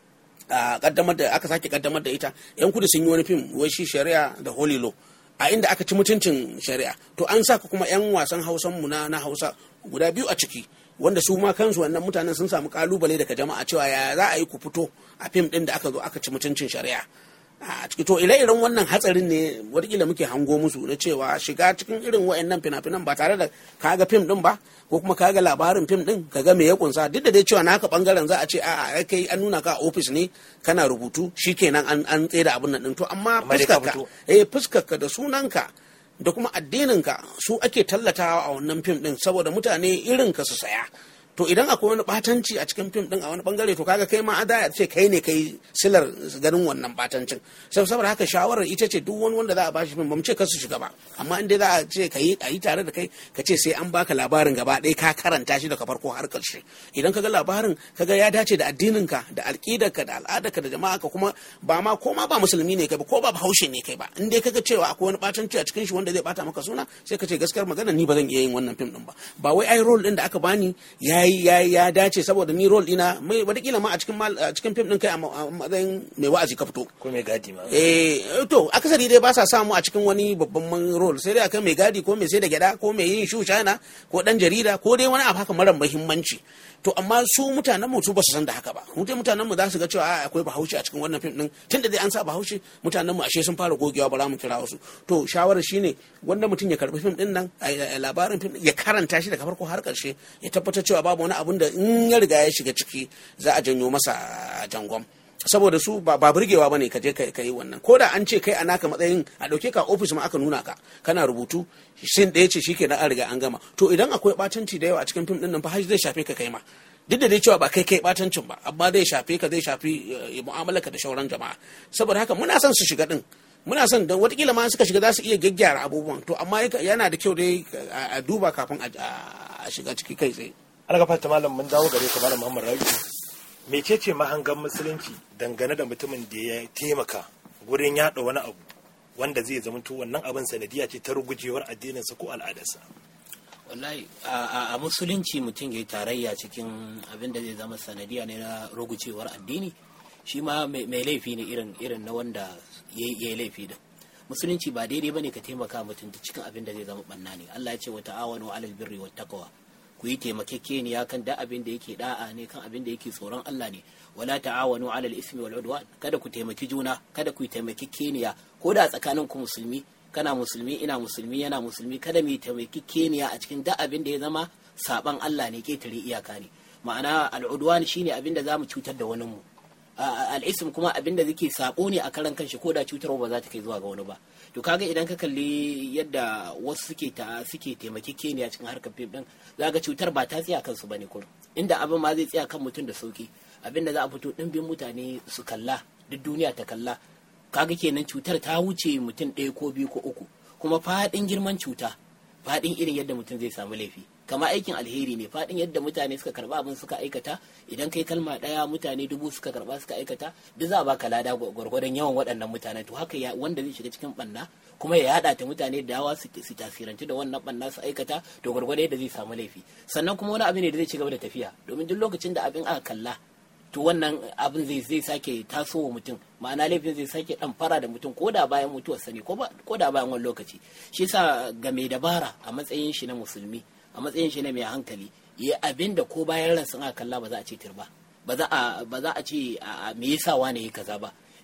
a kaddamar da aka sake kaddamar da ita yan kudu sun yi wani fim wai shi shari'a da holy law a inda aka ci mutuncin shari'a to an saka kuma yan wasan hausan mu na na hausa guda biyu a ciki wanda su ma kansu wannan mutanen sun samu kalubale daga jama'a cewa ya za a yi ku fito a fim din da aka zo aka ci mutuncin shari'a a ciki to ire-iren wannan hatsarin ne watakila muke hango musu na cewa shiga cikin irin wayannan fina-finan ba tare da kaga fim din ba ko kuma kaga labarin fim din kaga me ya kunsa duk da dai cewa naka bangaren za a ce a'a kai an nuna ka a ofis ne kana rubutu shikenan an an tsaye da abin nan din to amma Amma dai ka fuskarka fito. eh fuskarka da sunanka da kuma addininka su ake tallatawa a wannan fim din saboda mutane irin ka su saya to idan akwai wani batanci a cikin fim din a wani bangare to kaga kai ma a ce kai ne kai silar ganin wannan batancin sai saboda haka shawarar ita ce duk wani wanda za a bashi fim ba mu ce kar su shiga ba amma in dai za a ce ka yi a yi tare da kai ka ce sai an baka labarin gaba ɗaya ka karanta shi daga farko har ƙarshe idan ka ga labarin ka ga ya dace da addininka da alƙidarka da al'adarka da jama'a ka kuma ba ma ko ma ba musulmi ne kai ba ko ba bahaushe ne kai ba in dai kaga cewa akwai wani batanci a cikin shi wanda zai bata maka suna sai ka ce gaskiyar magana ni ba zan iya yin wannan fim din ba ba wai ai role din da aka bani yayi yayi ya dace saboda ni role dina mai wataƙila ma a cikin mal- a cikin fim din kai a ma- a matsayin mai wa'azi ka fito ko mai gadi ma eh to akasari dai ba sa samu a cikin wani babban man role sai dai akan mai gadi ko mai sai da gyada ko mai yin shushana ko dan jarida ko dai wani abu haka mara muhimmanci to amma su mutanen mu su ba su san da haka ba mutum mutanen mu za su ga cewa a, akwai bahaushe a cikin wannan fim din tunda dai an sa bahaushe mutanen mu ashe sun fara gogewa ba za mu kira wasu to shawarar shine wanda mutum ya karbi fim din nan a- a- labarin fim din, ya karanta shi daga farko har karshe ya tabbatar cewa babu wani abun da in ya riga ya shiga ciki za a janyo masa jangon saboda su ba ba burgewa bane ka je ka yi wannan ko da an ce kai a naka matsayin a dauke ka ofis ma aka nuna ka kana rubutu sin ɗaya ce shikenan an riga an gama to idan akwai batanci da yawa a cikin fim din nan fa har zai shafe ka kai ma duk da dai cewa ba kai kai batancin ba amma zai shafe ka zai shafi eh, mu'amalarka da shauran jama'a saboda haka muna son su shiga din muna son don watakila ma suka shiga za su iya gyaggyara abubuwan to amma yaka- yana da kyau dai a a duba kafin a a shiga ciki kai tsaye algafata malam mun dawo gare ka malam muhammad rabi mecece mahangan musulunci dangane da mutumin da ya taimaka gurin yada wani abu wanda zai zama to wannan abin sanadiya ce ta rugujewar addininsa ko al'adarsa wallahi a a- a musulunci mutum ya yi tarayya cikin abin da zai zama sanadiya ne na rugucewar addini shi ma mai mai laifi ne irin irin na wanda ya yi laifi da musulunci ba daidai bane ka taimaka mutum ta cikin abin da zai zama banna ne Allah ya ce wa ta'awanu alal birri wat taqwa ku yi taimakekeniya kan da abin da yake da'a ne kan abin da yake tsoron Allah ne wala ta'awanu alal ismi wal udwan kada ku taimaki juna kada ku yi taimakekeniya ko da tsakanin ku musulmi kana musulmi ina musulmi yana musulmi kada mu yi taimakekeniya a cikin da abin da ya zama saban Allah ne ketare iyaka ne ma'ana al'udwan shine abin da zamu cutar da wani mu al'isim kuma abin da zake sabo ne a karan kanshi ko da cutarwa ba za ta kai zuwa ga wani ba to kaga idan ka kalli yadda wasu suke ta suke taimakekeniya cikin harkar fim din zaka cutar ba ta tsaya kansu bane kurum inda abin ma zai tsaya kan mutum da sauki abin da za a fito dimbin mutane su kalla duk duniya ta kalla kaga kenan cutar ta wuce mutum ɗaya ko biyu ko uku kuma faɗin girman cuta faɗin irin yadda mutum zai samu laifi kama aikin alheri ne faɗin yadda mutane suka karba abin suka aikata idan kai kalma ɗaya mutane dubu suka karba suka aikata duk za a baka lada gwargwadon yawan waɗannan mutanen to haka ya wanda zai shiga cikin ɓanna kuma ya yaɗa ta mutane da yawa su su tasirantu da wannan ɓanna su aikata to gwargwadon yadda zai samu laifi sannan kuma wani abu ne da zai ci gaba da tafiya domin duk lokacin da abin aka kalla to wannan abin zai zai sake tasowa mutum ma'ana laifin zai sake dan fara da mutum ko da bayan mutuwar sani ko da bayan wani lokaci shi yasa ga mai dabara a matsayin shi na musulmi a matsayin shi na mai hankali ya abin da ko bayan ransa aka kalla ba za a ce tirba ba za a ba za a ce a me yasa wane yi kaza ba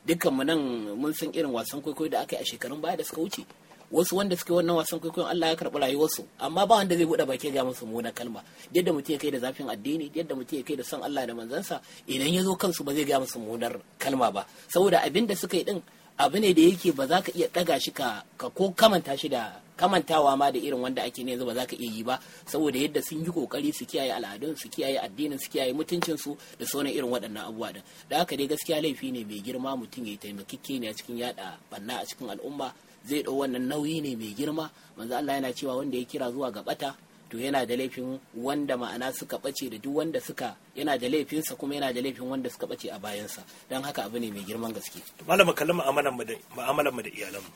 dukkan mu nan mun san irin wasan kwaikwayo da aka yi a shekarun baya da suka wuce wasu wanda suke wannan wasan kwaikwayon Allah ya karɓi rayuwarsu amma ba wanda zai buɗe baki ga musu muna kalma yadda mutum ya kai da zafin addini yadda mutum ya kai da son Allah da manzansa idan ya zo kansu ba zai ga musu munar kalma ba saboda abin da suka yi din abu ne da yake ba za ka iya ɗaga shi ka ko kamanta shi da kamantawa ma da irin wanda ake ne yanzu ba za ka iya yi ba saboda yadda sun yi kokari su kiyaye al'adun su kiyaye addinin su kiyaye mutuncin su da sauran irin waɗannan abubuwa din da haka dai gaskiya laifi ne mai girma mutum ya taimakikke ne a cikin yada banna a cikin al'umma zai ɗau wannan nauyi ne mai girma manzo Allah yana cewa wanda ya kira zuwa ga bata to yana da laifin wanda ma'ana suka bace da duk wanda suka yana da laifinsa kuma yana da laifin wanda suka bace a bayansa don haka abu ne mai girman gaske malama kallon mu'amalar mu da mu'amalar mu da iyalanmu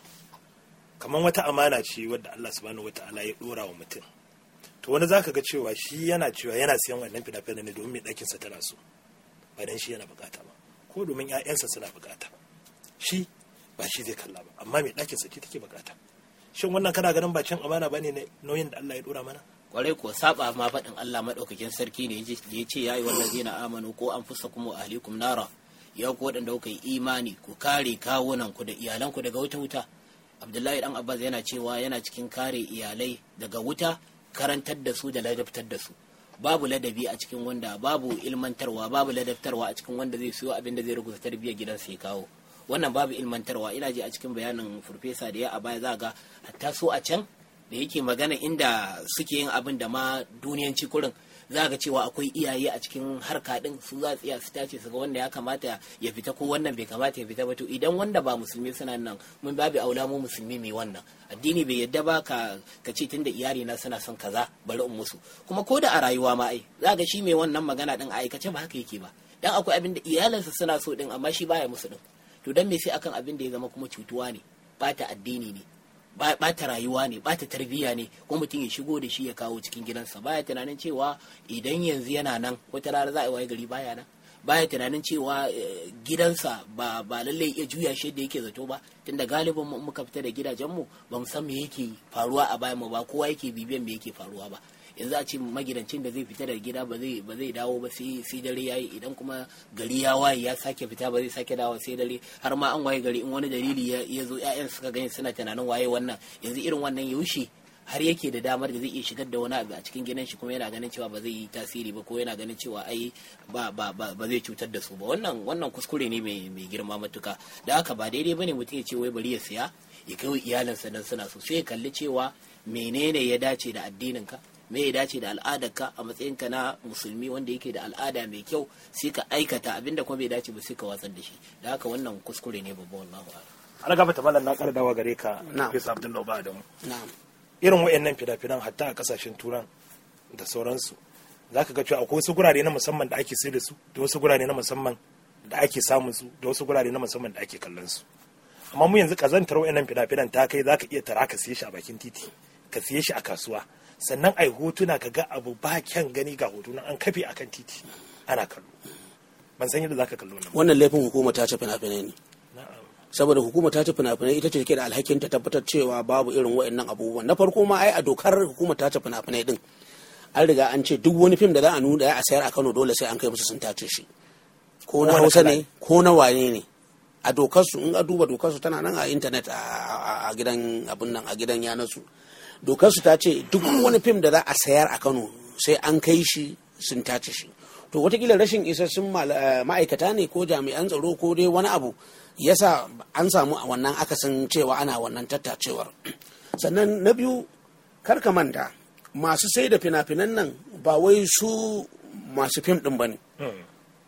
kamar wata amana ce wadda Allah subhanahu wata'ala ya dora wa mutum to wani zaka ga cewa shi yana cewa yana siyan wannan fina-finan ne domin mai ɗakin sa tana so ba dan shi yana bukata ba ko domin ƴaƴansa suna bukata shi ba shi zai kalla ba amma mai ɗakin sa ce take bukata shin wannan kana ganin ba cin amana bane ne nauyin da Allah ya dora mana kwarai ko saba ma faɗin Allah maɗaukakin sarki ne ya ce ya yi wallazi na amanu ko an fusa kuma ahlikum nara ya ku waɗanda kuka yi imani ku kare kawunan ku da iyalan ku daga wuta wuta Abdullahi dan Abbas yana cewa yana cikin kare iyalai daga wuta karantar da su da ladabtar da su babu ladabi a cikin wanda babu ilmantarwa babu ladabtarwa a cikin wanda zai siyo abin da zai rubuta tarbiyyar gidansa ya kawo wannan babu ilmantarwa ina ji a cikin bayanin farfesa da ya a baya za ga hatta so a can da yake magana inda suke yin abin da ma duniyanci kurin za ga cewa akwai iyaye a cikin harka din su za su iya su tace su ga wanda ya kamata ya fita ko wannan bai kamata ya fita ba to idan wanda ba musulmi suna nan mun babu aula mu musulmi mai wannan addini bai yadda ba ka ka ce tunda iyali na suna son kaza bari in musu kuma ko da a rayuwa ma ai za ga shi mai wannan magana din a aikace ba haka yake ba dan akwai abin da iyalinsa suna so din amma shi baya musu din to dan me sai akan abin da ya zama kuma cutuwa ne bata addini ne bata rayuwa ne bata tarbiyya ne ko mutum ya shigo da shi ya kawo cikin gidansa baya tunanin cewa idan yanzu yana nan wata rana za a yi waye gari baya nan baya tunanin cewa gidansa ba ba lalle iya juya shi da yake zato ba tunda galibin mu muka fita da gidajenmu ba mu san me yake faruwa a bayan mu ba kowa yake bibiyan me yake faruwa ba yanzu a ce magidancin da zai fita daga gida ba zai ba zai dawo ba sai sai dare yayi idan kuma gari ya waye ya sake fita ba zai sake dawo sai dare har ma an waye gari in wani dalili ya zo ƴaƴan suka gani suna tunanin waye wannan yanzu irin wannan yaushe har yake da damar da zai iya shigar da wani abu a cikin gidan shi kuma yana ganin cewa ba zai yi tasiri ba ko yana ganin cewa ai ba ba ba, ba zai cutar da su ba wannan wannan kuskure ne mai mai girma matuka da haka ba daidai bane mutum ya ce wai bari ya siya ya kai iyalinsa dan suna so sai ya kalli cewa menene ya dace da addinin ka me ya dace da al'adarka a matsayinka na musulmi wanda yake da al'ada mai kyau sai ka aikata abinda kuma bai dace ba sai ka watsar da shi da haka wannan kuskure ne babban wallahu a'lam an gaba ta mallan na ƙara dawa gare ka Na'am. Fesa Abdullahi ba Adamu na'am irin wayannan fina-finan hatta a kasashen turan da sauransu za ka ga cewa akwai wasu gurare na musamman da ake sai da su da wasu gurare na musamman da ake samun su da wasu gurare na musamman da ake kallon su amma mu yanzu kazantar wayannan fina-finan ta kai za ka iya tara ka siye shi a bakin titi ka siye shi a kasuwa sannan ai hotuna ka ga abu ba kyan gani ga hoto nan an kafe akan titi ana kallo ban san yadda za ka kallo nan ba. wannan laifin hukuma ta ce fina-finai ne Na'am. saboda hukuma ta ce fina-finai ita ce ke da alhakin ta tabbatar cewa babu irin wa'annan abubuwan na farko ma ai a dokar hukuma ta ce fina-finai din an riga an ce duk wani fim da za a nuna a sayar a Kano dole sai an kai musu sun tace shi ko na Wani Hausa kala ne ko na wane ne a dokar su in a duba dokar su tana nan a intanet a- a a gidan abun nan a gidan yanar su dokar su ta ce duk wani fim da za a sayar a Kano sai an kai shi sun tace shi to watakila rashin isassun mal- eh, ma'aikata ne ko jami'an tsaro ko dai wani abu yasa an samu a wannan akasin cewa ana wannan tattacewar sannan na biyu kar ka manta masu sai da fina-finan nan ba wai su masu fim din ba ne Hmm.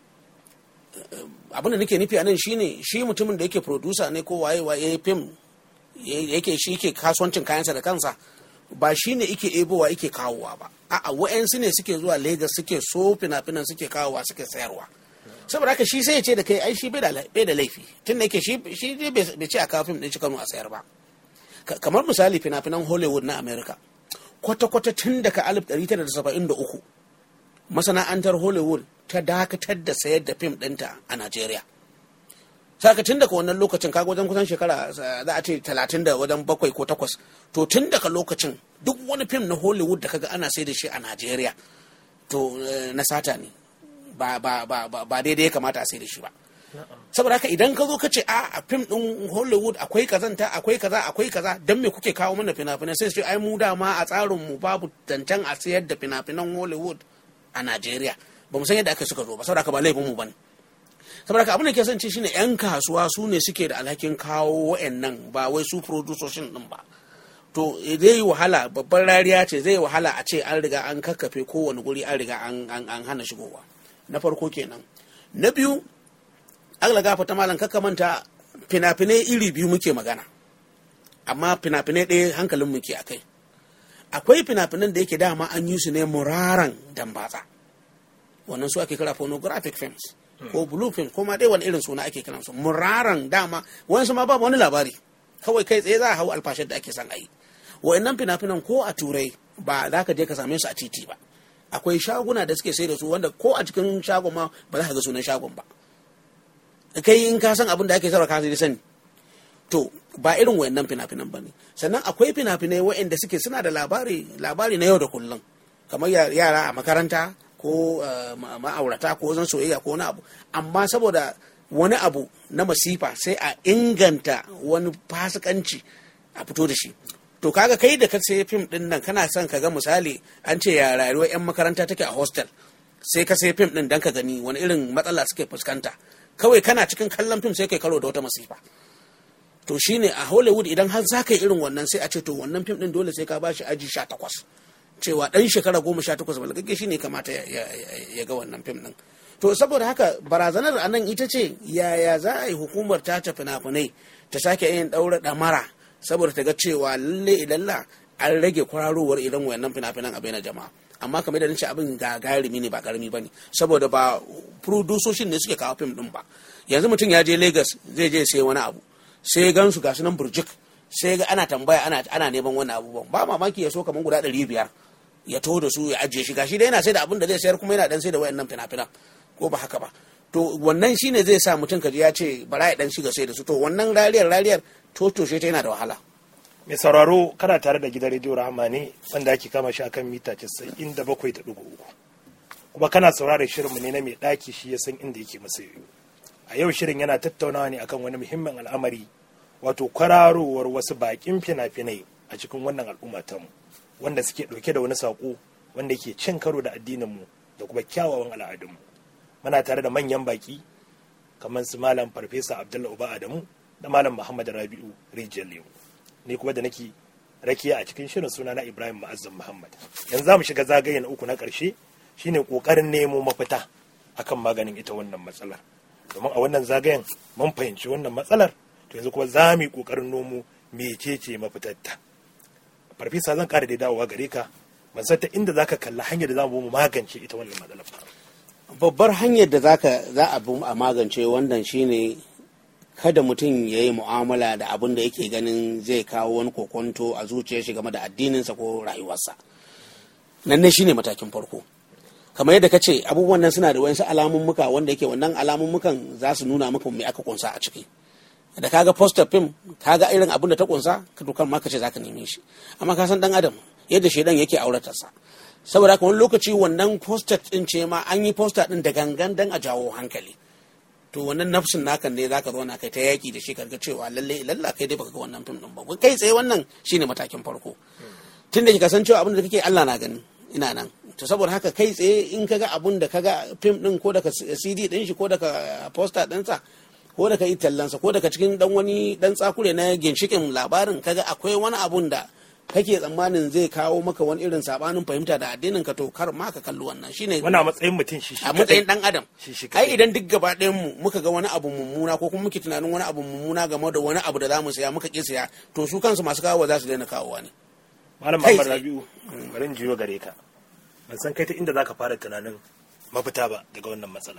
abin da nake nufi a nan shine shi mutumin da yake producer ne ko waye waye fim ya- yake shi yake kasuwancin kayansa da kansa ba shi ne yake ebowa yake kawowa ba a'a wa'yansu ne suke zuwa Legas suke so fina-finan suke kawowa suke sayarwa saboda haka shi sai ya ce da kai ai shi bai da la- bai da laifi tun da yake shi shi dai bai bai ce a kawo fim din shi Kano a sayar ba Ka- kamar misali fina-finan Hollywood na America kwata-kwata tun daga 1973 masana'antar Hollywood ta dakatar da sayar da fim ɗinta a Najeriya. Saka tun daga wannan lokacin kaga wajen kusan shekara eh, za a ce talatin da wajen bakwai ko takwas to tun daga lokacin duk wani fim na Hollywood da kaga ana sai da shi a Najeriya to eh, na sata ne ba ba ba ba ba daidai ya kamata a sai da shi ba saboda haka idan ka zo ka ce a a fim din hollywood akwai kazanta akwai kaza akwai kaza dan me kuke kawo mana fina-finan sai su ce ai mu dama a tsarin mu babu tantan a sayar da fina-finan hollywood a najeriya ba mu san yadda aka suka zo ba saboda haka ba laifin mu bane saboda haka abin da ke son ce shine yan kasuwa su ne suke da alhakin kawo wa'annan ba wai su producers din ba to zai yi wahala babban rariya ce zai yi wahala a ce an riga an kakkafe kowane guri an riga an hana shigowa na farko kenan na biyu agla gafa ta malam kakka manta fina-finai iri biyu muke magana amma fina-finai ɗaya hankalin muke a kai akwai fina-finan da yake dama an yi su ne muraran dambatsa wannan su ake kira pornographic films ko blue film ko ma dai wani irin suna ake kiransu muraran dama wani ma babu wani labari kawai kai tsaye za a hau alfashin da ake son a yi wa'annan fina-finan ko a turai ba za ka je ka same su a titi ba akwai shaguna da suke sai da su wanda ko a cikin shagon ma ba za ka ga sunan shagon ba kai in ka san abin da ake sarwa ka sai sani to ba irin wayannan fina-finan ba ne sannan akwai fina-finai wa'anda suke suna da labari labari na yau da kullum kamar yara a makaranta ko ma'aurata ko zan soyayya ko wani abu amma saboda wani abu na masifa sai a inganta wani fasikanci a fito da shi to kaga kai da ka sai fim din nan kana son ka ga misali an ce ya rayuwar yan makaranta take a hostel sai ka sai fim din dan ka gani wani irin matsala suke fuskanta kawai kana cikin kallon fim sai kai karo da wata masifa to shine a hollywood idan har za ka yi irin wannan sai a ce to wannan fim din dole sai ka bashi aji sha takwas cewa dan shekara goma sha takwas balagagge shine kamata ya ga wannan fim din to saboda haka barazanar a nan ita ce yaya za a yi hukumar tace fina-finai ta sake yin ɗaura ɗamara saboda ta ga cewa lalle ilalla an rage kwararowar irin wayannan fina-finan a na jama'a amma kamar da nace abin gagarumi ne ba karami bane saboda ba producers ne suke kawo fim din ba yanzu mutum ya je Lagos zai je sai wani abu sai gan su gasu nan burjik sai ga ana tambaya ana ana neman wani abubuwan ba mamaki ya so kamar guda ɗari biyar ya to da su ya ajiye shi gashi dai yana sai da abin da zai sayar kuma yana dan sai da wayannan fina-finan ko ba haka ba to wannan shine zai sa mutum kaji ya ce bara ya dan shiga sai da su to wannan rariyar rariyar to toshe ta yana da wahala mai sauraro kana tare da gidan rediyo rahama ne wanda ake kama shi akan mita casa'in da bakwai da ɗigo uku kuma kana sauraron shirinmu ne na mai ɗaki shi ya san inda yake masa yoyo a yau shirin yana tattaunawa ne akan wani muhimmin al'amari wato kwararowar wasu baƙin fina-finai a cikin wannan al'umma tamu wanda suke ɗauke da wani saƙo wanda yake cin karo da addininmu da kuma kyawawan al'adunmu muna tare da manyan baƙi kamar su malam farfesa abdullahi uba adamu da malam muhammad rabi'u rijiyar lemu ni kuma da nake rakiya a cikin shirin suna na ibrahim ma'azzam muhammad yanzu za mu shiga zagaye na uku na ƙarshe shine ƙoƙarin nemo mafita akan maganin ita wannan matsalar domin a wannan zagayen mun fahimci wannan matsalar to yanzu kuma za mu yi ƙoƙarin nomo mecece mafitarta farfesa zan ƙara da dawowa gare ka ban san ta inda zaka kalla hanyar da za mu magance ita wannan matsalar babbar hanyar da zaka za a bi a magance wannan shine kada mutum ya yi mu'amala da abin da yake ganin zai kawo wani kokonto a zuciyar shi game da addininsa ko rayuwarsa nan ne shine matakin farko kamar yadda ka ce abubuwan nan suna da wayansu alamun wanda yake wannan alamun mukan za su nuna maka me aka kunsa a ciki da kaga poster film kaga irin abin da ta kunsa ka dukan ma ka ce zaka neme shi amma ka san dan adam yadda shedan yake auratarsa saboda haka wani lokaci wannan poster din ce ma an yi poster din da gangan dan a jawo hankali to wannan nafsin naka ne zaka zo na kai ta yaki da shi karga cewa lalle lalla kai dai baka ga wannan film din ba kai tsaye wannan shine matakin farko tunda kika san cewa abin da kake Allah na gani ina nan to saboda haka kai tsaye in kaga abun da kaga film din ko daga CD din shi ko daga poster din sa ko daga itallansa ko daga cikin dan wani dan tsakure na ginshikin labarin kaga akwai wani abun da kake tsammanin zai kawo maka wani irin sabanin fahimta da addinin ka to kar ma ka kalli wannan shine wani a matsayin mutum shi shi a matsayin dan adam Shi shi ai kadai. idan duk gaba ɗayan mu muka ga wani abu mummuna ko kuma muke tunanin wani abu mummuna game da wani abu da zamu saya muka ki saya to su kansu masu kawowa za su daina kawowa ne malam kai Muhammad tsaye. Rabi'u bari in jiyo gare ka ban san kai ta inda zaka fara tunanin mafita ba daga wannan matsala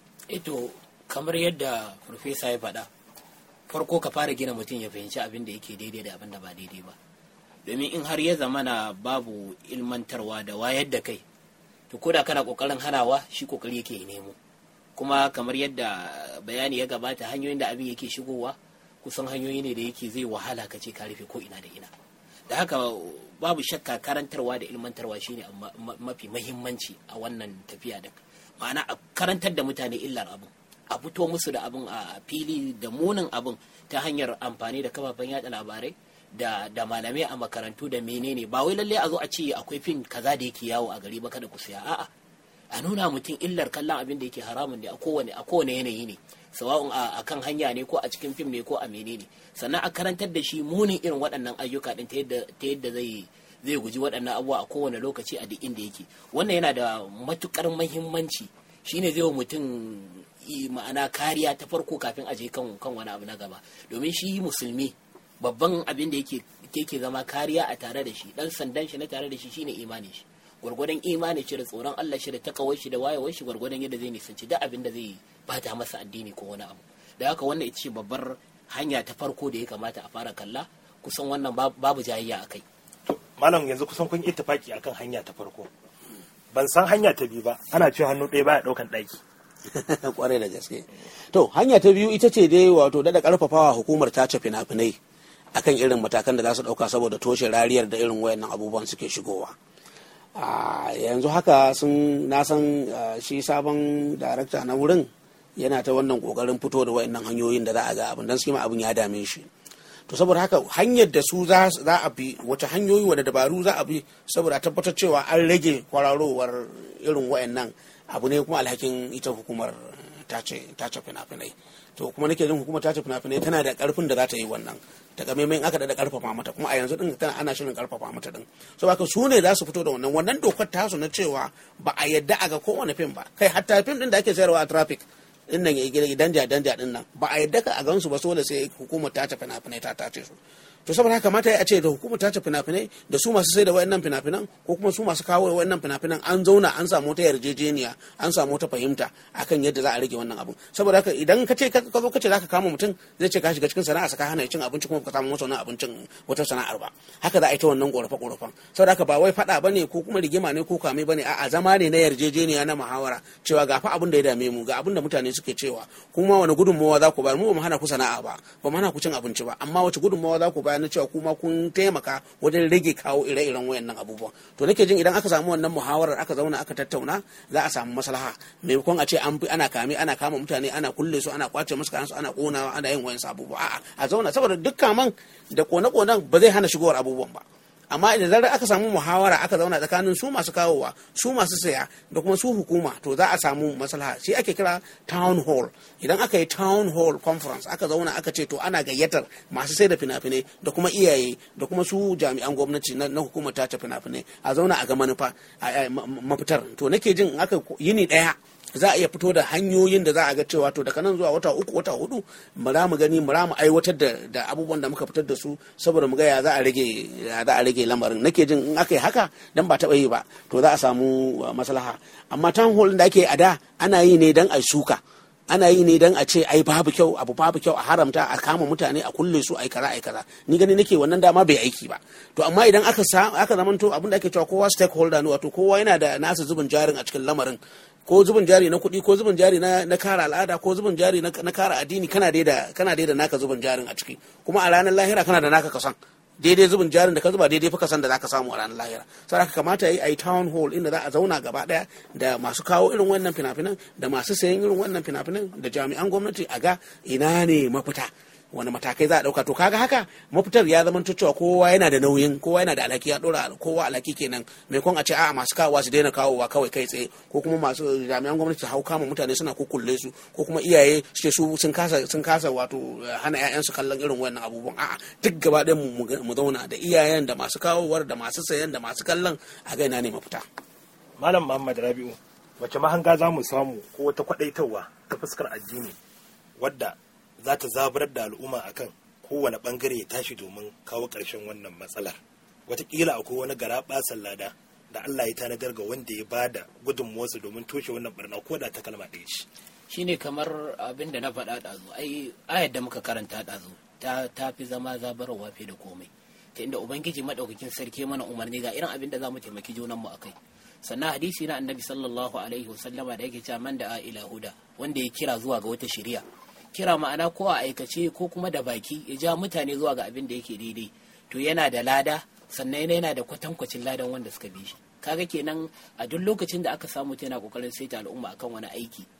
ito kamar yadda farfesa ya faɗa farko ka fara gina mutum ya fahimci abin da yake daidai da abin da ba daidai ba domin in har ya zamana babu ilmantarwa da wayar da kai to koda kana kokarin hanawa shi kokari yake ya nemo kuma kamar yadda bayani ya gabata hanyoyin da abin yake shigowa kusan hanyoyi ne da yake zai wahala ka ce ka rufe ko ina da ina da haka babu shakka karantarwa da ilmantarwa shine ma- ma- mafi mahimmanci a wannan tafiya da ma'ana a karantar da mutane illar abin a fito musu da abin a fili da munin abin ta hanyar amfani da kafafen yada labarai da da malamai a makarantu da menene ba wai lalle a zo a ce akwai fim kaza da yake yawo a gari ba kada ku siya a'a a nuna mutum illar kallon abin da yake haramun ne a kowane a kowane yanayi ne sawa'un a kan hanya ne ko a cikin fim ne ko a menene sannan a karantar da shi munin irin waɗannan ayyuka din ta yadda ta yadda zai zai guji waɗannan abubuwa a kowane lokaci a duk inda yake wannan yana da matukar muhimmanci shine zai wa mutum ma'ana kariya ta farko kafin a je kan kan wani abu na gaba domin shi musulmi babban abin da yake yake zama kariya a tare da shi dan sandan shi na tare da shi shine imanin shi gwargwadon imanin shi da tsoron Allah shi da takawar shi da wayewar shi gwargwadon yadda zai nisanci duk abin da zai bata masa addini ko wani abu da haka wannan ita ce babbar hanya ta farko da ya kamata a fara kalla kusan wannan babu jayayya a kai malam yanzu kusan kun ittifaki akan hanya ta farko ban san hanya ta biyu ba ana cewa hannu ɗaya baya ɗaukan ɗaki kwarai da gaske to hanya ta biyu ita ce dai wato da karfafawa hukumar tace fina-finai akan irin matakan da za su dauka saboda toshe rariyar da irin wayannan abubuwan suke shigowa a yanzu haka sun na san shi sabon darakta na wurin yana ta wannan kokarin fito da wayannan hanyoyin da za a ga abin dan su abin ya dame shi to saboda haka hanyar da su za a bi wata hanyoyi wadda dabaru za a bi saboda tabbatar cewa an rage kwararowar irin wayannan abu ne kuma alhakin ita hukumar tace fina-finai to kuma nake jin hukumar tace fina-finai tana da karfin da za ta yi wannan takamaiman aka da karfafa mata kuma a yanzu din tana ana shirin karfafa mata din so haka su ne za su fito da wannan wannan dokar tasu na cewa ba a yadda a ga kowane fim ba kai hatta fim din da ake sayarwa a traffic din nan ya danja danja din nan ba a yadda ka a gansu ba dole sai hukumar tace fina-finai ta tace su to saboda haka mata ya ce da hukumar tace fina-finai da su masu sai da wayannan fina-finan ko kuma su masu kawo wayannan fina-finan an zauna an samu ta yarjejeniya an samu ta fahimta akan yadda za a rage wannan abun saboda haka idan ka ce ka zo ka ce zaka kama mutum zai ce ka shiga cikin sana'a ka hana cin abinci kuma ka samu masa wannan abincin wata sana'ar ba haka za a yi ta wannan korafe korafan saboda haka ba wai fada bane ko kuma rigima ne ko kame bane a'a zama ne na yarjejeniya na muhawara cewa ga fa abin da ya dame mu ga abin da mutane suke cewa kuma wani gudunmawa za ku bayar mu ba mu hana ku sana'a ba ba mu hana ku cin abinci ba amma wace gudunmawa za ku bayar na cewa kuma kun taimaka wajen rage kawo ire-iren wayannan abubuwan to nake jin idan aka samu wannan muhawarar aka zauna aka tattauna za a samu maslaha maimakon a ce an fi ana kame ana kama mutane ana kulle su ana kwace musu kayansu ana konawa ana yin wayan abubuwa a'a a zauna saboda duk kaman da kone-konen ba zai hana shigowar abubuwan ba amma idan zarar aka samu muhawara aka zauna tsakanin su masu kawowa su masu saya da kuma su hukuma to za a samu maslaha shi ake kira town hall idan aka yi town hall conference aka zauna aka ce to ana gayyatar masu sai da fina-finai da kuma iyaye da kuma su jami'an gwamnati na hukumar tace fina-finai a zauna a ga manufa mafitar to nake jin aka yini daya za a iya fito da hanyoyin da za a ga cewa to daga nan zuwa wata uku wata hudu mu za mu gani mu za mu aiwatar da da abubuwan da muka fitar da su saboda mu ga ya za a rage ya za a rage lamarin nake jin in aka yi haka dan ba taɓa yi ba to za a samu maslaha amma town hall da ake a da ana yi ne dan a suka ana yi ne dan a ce ai babu kyau abu babu kyau a haramta a kama mutane a kulle su ai kaza ai kaza ni gani nake wannan dama bai aiki ba to amma idan aka sa aka zamanto abin da ake cewa kowa stakeholder ne wato kowa yana da nasa zubin jarin a cikin lamarin ko zubin jari na kuɗi ko zubin jari na, na kara al'ada ko zubin jari na, na kara addini kana dai da kana dai da naka zubin jarin a ciki kuma a ranar lahira kana da naka kasan daidai zubin jarin da ka zuba daidai fa kasan da zaka samu a ranar lahira sai haka kamata yi ai town hall inda za a zauna gaba daya da masu kawo irin wannan fina-finan da masu sayan irin wannan fina-finan da jami'an gwamnati a ga ina ne mafita wani matakai za a dauka to kaga haka mafitar ya zama cewa kowa yana da nauyin kowa yana da alhaki ya dora kowa alhaki kenan maimakon a ce a'a masu kawowa su daina kawowa kawai kai tsaye ko kuma masu jami'an gwamnati su hau kama mutane suna kukulle su ko kuma iyaye su ce su sun kasa sun kasa wato hana ƴaƴansu kallon irin wannan abubuwan a'a duk gaba ɗayan mu zauna da iyayen da masu kawowar da masu sayan da masu kallon a ga ina ne mafita malam muhammad rabi'u wace mahanga za mu samu ko wata kwadaitarwa ta fuskar addini wadda za ta zaburar da al'umma akan kowane bangare ya tashi domin kawo ƙarshen wannan matsalar wataƙila akwai wani gara ɓasan lada da Allah ya tanadar ga wanda ya bada gudunmuwarsa domin toshe wannan barna ko da ta kalma ɗaya ce shine kamar abin da na faɗa ɗazu ai ayar da muka karanta ɗazu ta ta fi zama zabarwa fiye da komai ta inda ubangiji madaukakin sarki mana umarni ga irin abin da za mu taimaki junanmu a kai sannan hadisi na annabi sallallahu alaihi wasallama da yake cewa man da ila huda wanda ya kira zuwa ga wata shari'a kira ma'ana ko a aikace ko kuma da baki ya ja mutane zuwa ga abin da yake daidai to yana da lada sannan yana da kwatankwacin ladan wanda suka bi shi kaga kenan a duk lokacin da aka samu yana kokarin saita al'umma akan wani aiki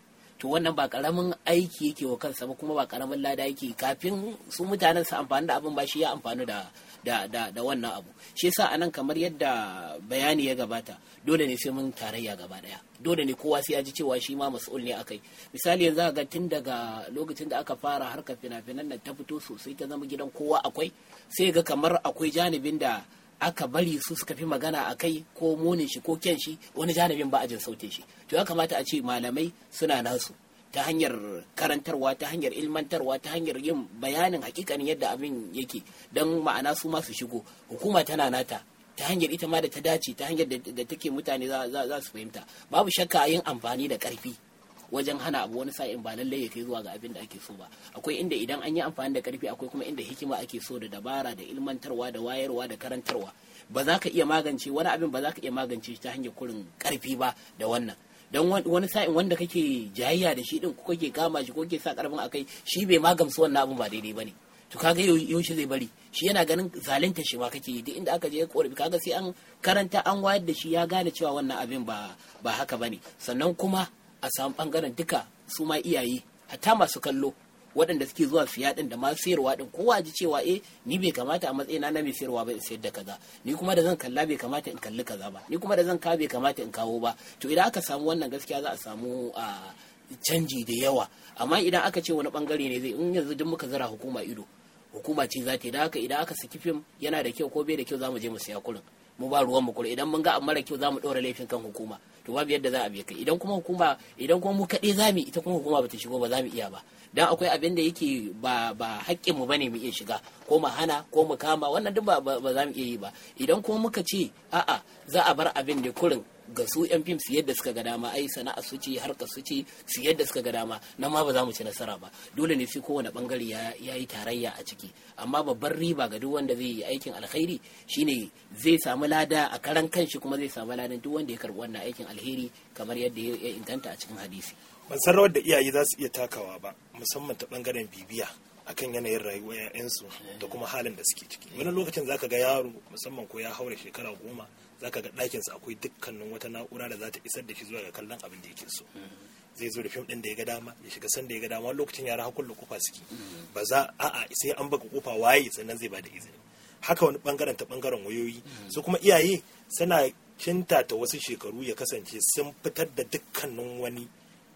to wannan ba karamin aiki yake wa kansa ba kuma ba karamin lada yake kafin su mutanen su amfani da abin ba shi ya amfani da da da, da wannan abu shi yasa anan kamar yadda bayani ya gabata dole ne sai mun tarayya gaba daya dole ne kowa sai ya ji cewa shi ma mas'ul ne akai misali yanzu ga tun daga lokacin da aka fara harkar fina-finan nan ta fito sosai ta zama gidan kowa akwai sai ga kamar akwai janibin da aka bari su suka fi magana a kai ko munin shi ko kyan shi wani janibin ba a jin sautin shi to ya kamata a ce malamai suna nasu ta hanyar karantarwa ta hanyar ilmantarwa ta hanyar yin bayanin hakikanin yadda abin yake don ma'ana su masu shigo hukuma tana nata ta hanyar ita ma da ta dace ta hanyar da take mutane za su fahimta babu shakka yin amfani da karfi wajen hana abu wani sa'in ba lallai ya kai zuwa ga abin da ake so ba akwai inda idan an yi amfani da karfi akwai kuma inda hikima ake so da dabara da ilmantarwa da wayarwa da karantarwa ba za ka iya magance wani abin ba za ka iya magance ta hanyar kurin karfi ba da wannan don wani sa'in wanda kake jayayya da shi din ko kake kama shi ko kake sa karfin akai shi bai magamsu wannan abin ba daidai bane to kaga yaushe zai bari shi yana ganin zalunta shi ma kake yi duk inda aka je korafi kaga sai an karanta an wayar da shi ya gane cewa wannan abin ba ba haka bane sannan kuma a samu bangaren duka su ma iyaye hatta masu kallo waɗanda suke zuwa siya din da masu sayarwa din kowa ji cewa eh ni bai kamata a matsayina na mai sayarwa ba in sayar da kaza ni kuma da zan kalla bai kamata in kalli kaza ba ni kuma da zan kawo bai kamata in kawo ba to idan aka samu wannan gaskiya za a samu a canji da yawa amma idan aka ce wani bangare ne zai in yanzu duk muka zara hukuma ido hukuma ce za ta yi da haka idan aka saki fim yana da kyau ko bai da kyau za mu je mu siya kurin mu ba ruwan mu kurin idan mun ga mara kyau za mu ɗora laifin kan hukuma to babu yadda za a biya kai idan kuma hukuma idan kuma mu kaɗai za mu ita kuma hukuma bata shigo ba za mu iya ba dan akwai abin da yake ba ba haƙƙin mu bane mu iya shiga ko mu hana ko mu kama wannan duk ba ba za mu iya yi ba idan kuma muka ce a'a za a bar abin da kurin ga su yan fim su yadda suka ga dama ai sana'a su ce harkar su ce su yadda suka ga dama nan ma ba za mu ci nasara ba dole ne sai kowane bangare ya yi tarayya a ciki amma babban riba ga duk wanda zai yi aikin alkhairi shine zai samu lada a karan kanshi kuma zai samu ladan duk wanda ya karbi wannan aikin alheri kamar yadda ya inganta a cikin hadisi ban san rawar da iyaye za su iya takawa ba musamman ta bangaren bibiya akan yanayin rayuwar 'ya'yansu da kuma halin da suke ciki wani lokacin zaka ga yaro musamman ko ya haura shekara goma zaka ga ɗakinsa akwai dukkanin wata na'ura da za ta isar da shi zuwa ga kallon abin da yake so zai zo da fim ɗin da ya ga dama ya shiga san da ya ga dama wani lokacin yara hakun da kofa suke ba za a'a sai an baka kofa waye sannan zai bada izini haka wani bangaren ta bangaren wayoyi su kuma iyaye suna kinta ta wasu shekaru ya kasance sun fitar da dukkanin wani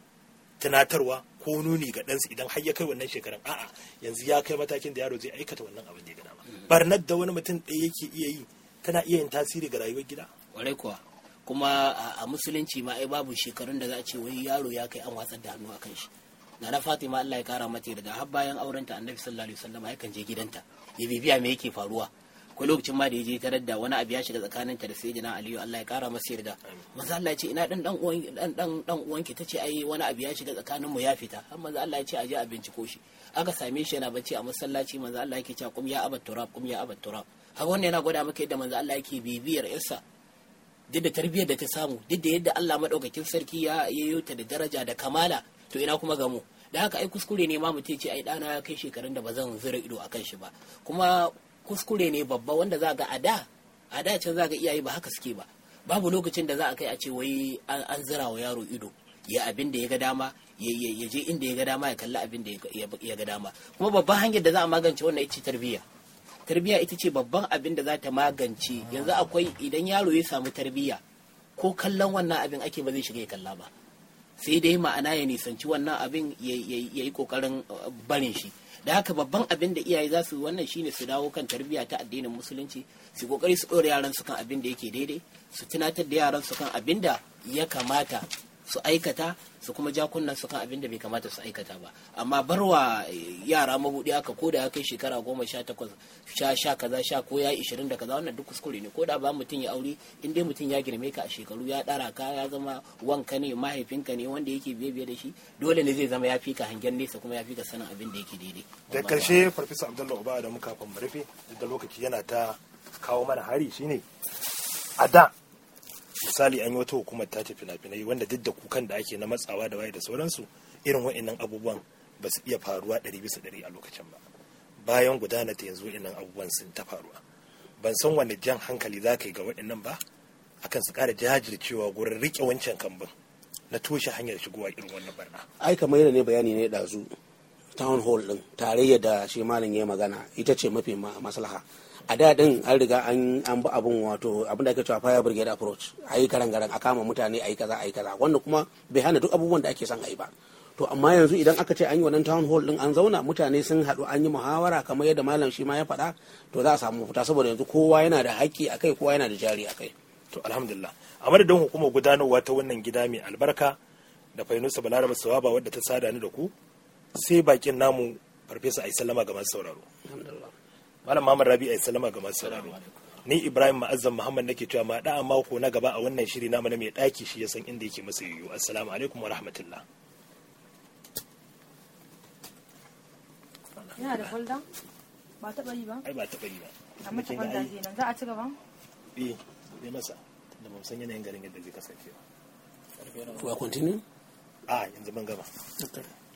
tunatarwa ko nuni ga ɗansu idan har ya kai wannan shekarun a'a yanzu ya kai matakin da yaro zai aikata wannan abin da ya gana barnar da wani mutum ɗaya yake iya yi tana iya yin tasiri ga rayuwar gida kwarai kuwa kuma a musulunci ma ai babu shekarun da za a ce wai yaro ya kai an watsar da hannu akan shi na na fatima Allah ya kara mata da har bayan aurenta annabi sallallahu alaihi wasallam yakan je gidanta ya bibiya me yake faruwa ko lokacin ma da ya je tarar da wani abu ya shiga tsakaninta da sayyidina aliyu Allah ya kara masa yarda manzo Allah ya ce ina dan dan uwan dan dan dan uwanki tace ai wani abu ya shiga tsakanin mu ya fita har manzo Allah ya ce aje a binciko shi aka same shi yana bacci a masallaci manzo Allah yake cewa kum ya abat turab kum ya abat turab har wannan yana gwada maka yadda manzo Allah yake bibiyar yarsa duk da tarbiyyar da ta samu duk da yadda Allah madaukakin sarki ya yayo ta da daraja da kamala to ina kuma gamu da haka ai kuskure ne ma mutum ce ai dana ya kai shekarun da ba zan zura ido akan shi ba kuma kuskure ne babba wanda za ga a da a da can za ga iyaye ba haka suke ba babu lokacin da za a kai a ce wai an zira wa yaro ido ya abin da ya ga dama ya je inda ya ga dama ya kalli abin da ya ga dama kuma babban hanyar da za a magance wannan ita ce tarbiyya tarbiyya ita ce babban abin da za ta magance yanzu akwai idan yaro ya samu tarbiyya ko kallon wannan abin ake ba zai shiga ya kalla ba sai dai ma'ana ya nisanci wannan abin ya yi kokarin barin shi da haka babban abin da iyaye za su wannan shine su dawo kan tarbiyya ta addinin musulunci su kokari su ɗora yaran su kan abin da yake daidai su tunatar da yaran su kan abin da ya kamata su aikata su kuma ja kunnan su kan abin da bai kamata su aikata ba amma barwa yara mabudi aka ko da ya kai shekara goma sha takwas sha sha kaza sha ko ya ishirin da kaza wannan duk kuskure ne ko da ba mutum ya aure in dai mutum ya girme ka a shekaru ya ɗara ka ya zama wanka ne mahaifinka ne wanda yake biye biye da shi dole ne zai zama ya fi ka hangen nesa kuma ya fi ka sanin abin da yake daidai da karshe farfesa abdullahi uba da muka mu rufe da lokaci yana ta kawo mana hari shine a da misali an yi wata hukumar tace fina-finai wanda duk da kukan da ake na matsawa da waye da sauransu irin wa'annan abubuwan ba su iya faruwa ɗari bisa ɗari a lokacin ba bayan gudana ta yanzu wa'annan abubuwan sun ta faruwa ban san wani jan hankali za ka yi ga wa'annan ba akan su ƙara jajircewa gurin riƙe wancan kambun na toshe hanyar shigowa irin wannan barna ai kamar yadda ne bayani ne ɗazu town hall din tarayya da shi malam ya magana ita ce mafi ma- maslaha a da din an riga an an bi abun wato abin da ake cewa fire brigade approach a yi garan garan a kama mutane a yi kaza a yi kaza wanda kuma bai hana duk abubuwan da ake son a yi ba to amma yanzu idan aka ce an yi wannan town hall din an zauna mutane sun haɗu an yi muhawara kamar yadda malam shi ma ya faɗa to za a samu mafita saboda yanzu kowa yana da haƙƙi a kai kowa yana da jari a kai to alhamdulillah a madadin hukumar gudanarwa ta wannan gida mai albarka da fainusa balaraba sawaba wadda ta sada ni da ku sai bakin namu farfesa ayi sallama ga masu sauraro malam muhammad rabi ayi sallama ga masu sauraro ni ibrahim ma'azzam muhammad nake cewa ma da mako na gaba a wannan shiri namu na mai daki shi ya san inda yake masa yiwu assalamu alaikum wa rahmatullah yana da folder ba taɓa yi ba ai ba taɓa yi ba a mata Kin ga folder ai- kenan za a ci gaba eh ne masa da ba mu san yanayin garin yadda zai kasance ba to a continue a yanzu ban gama okay.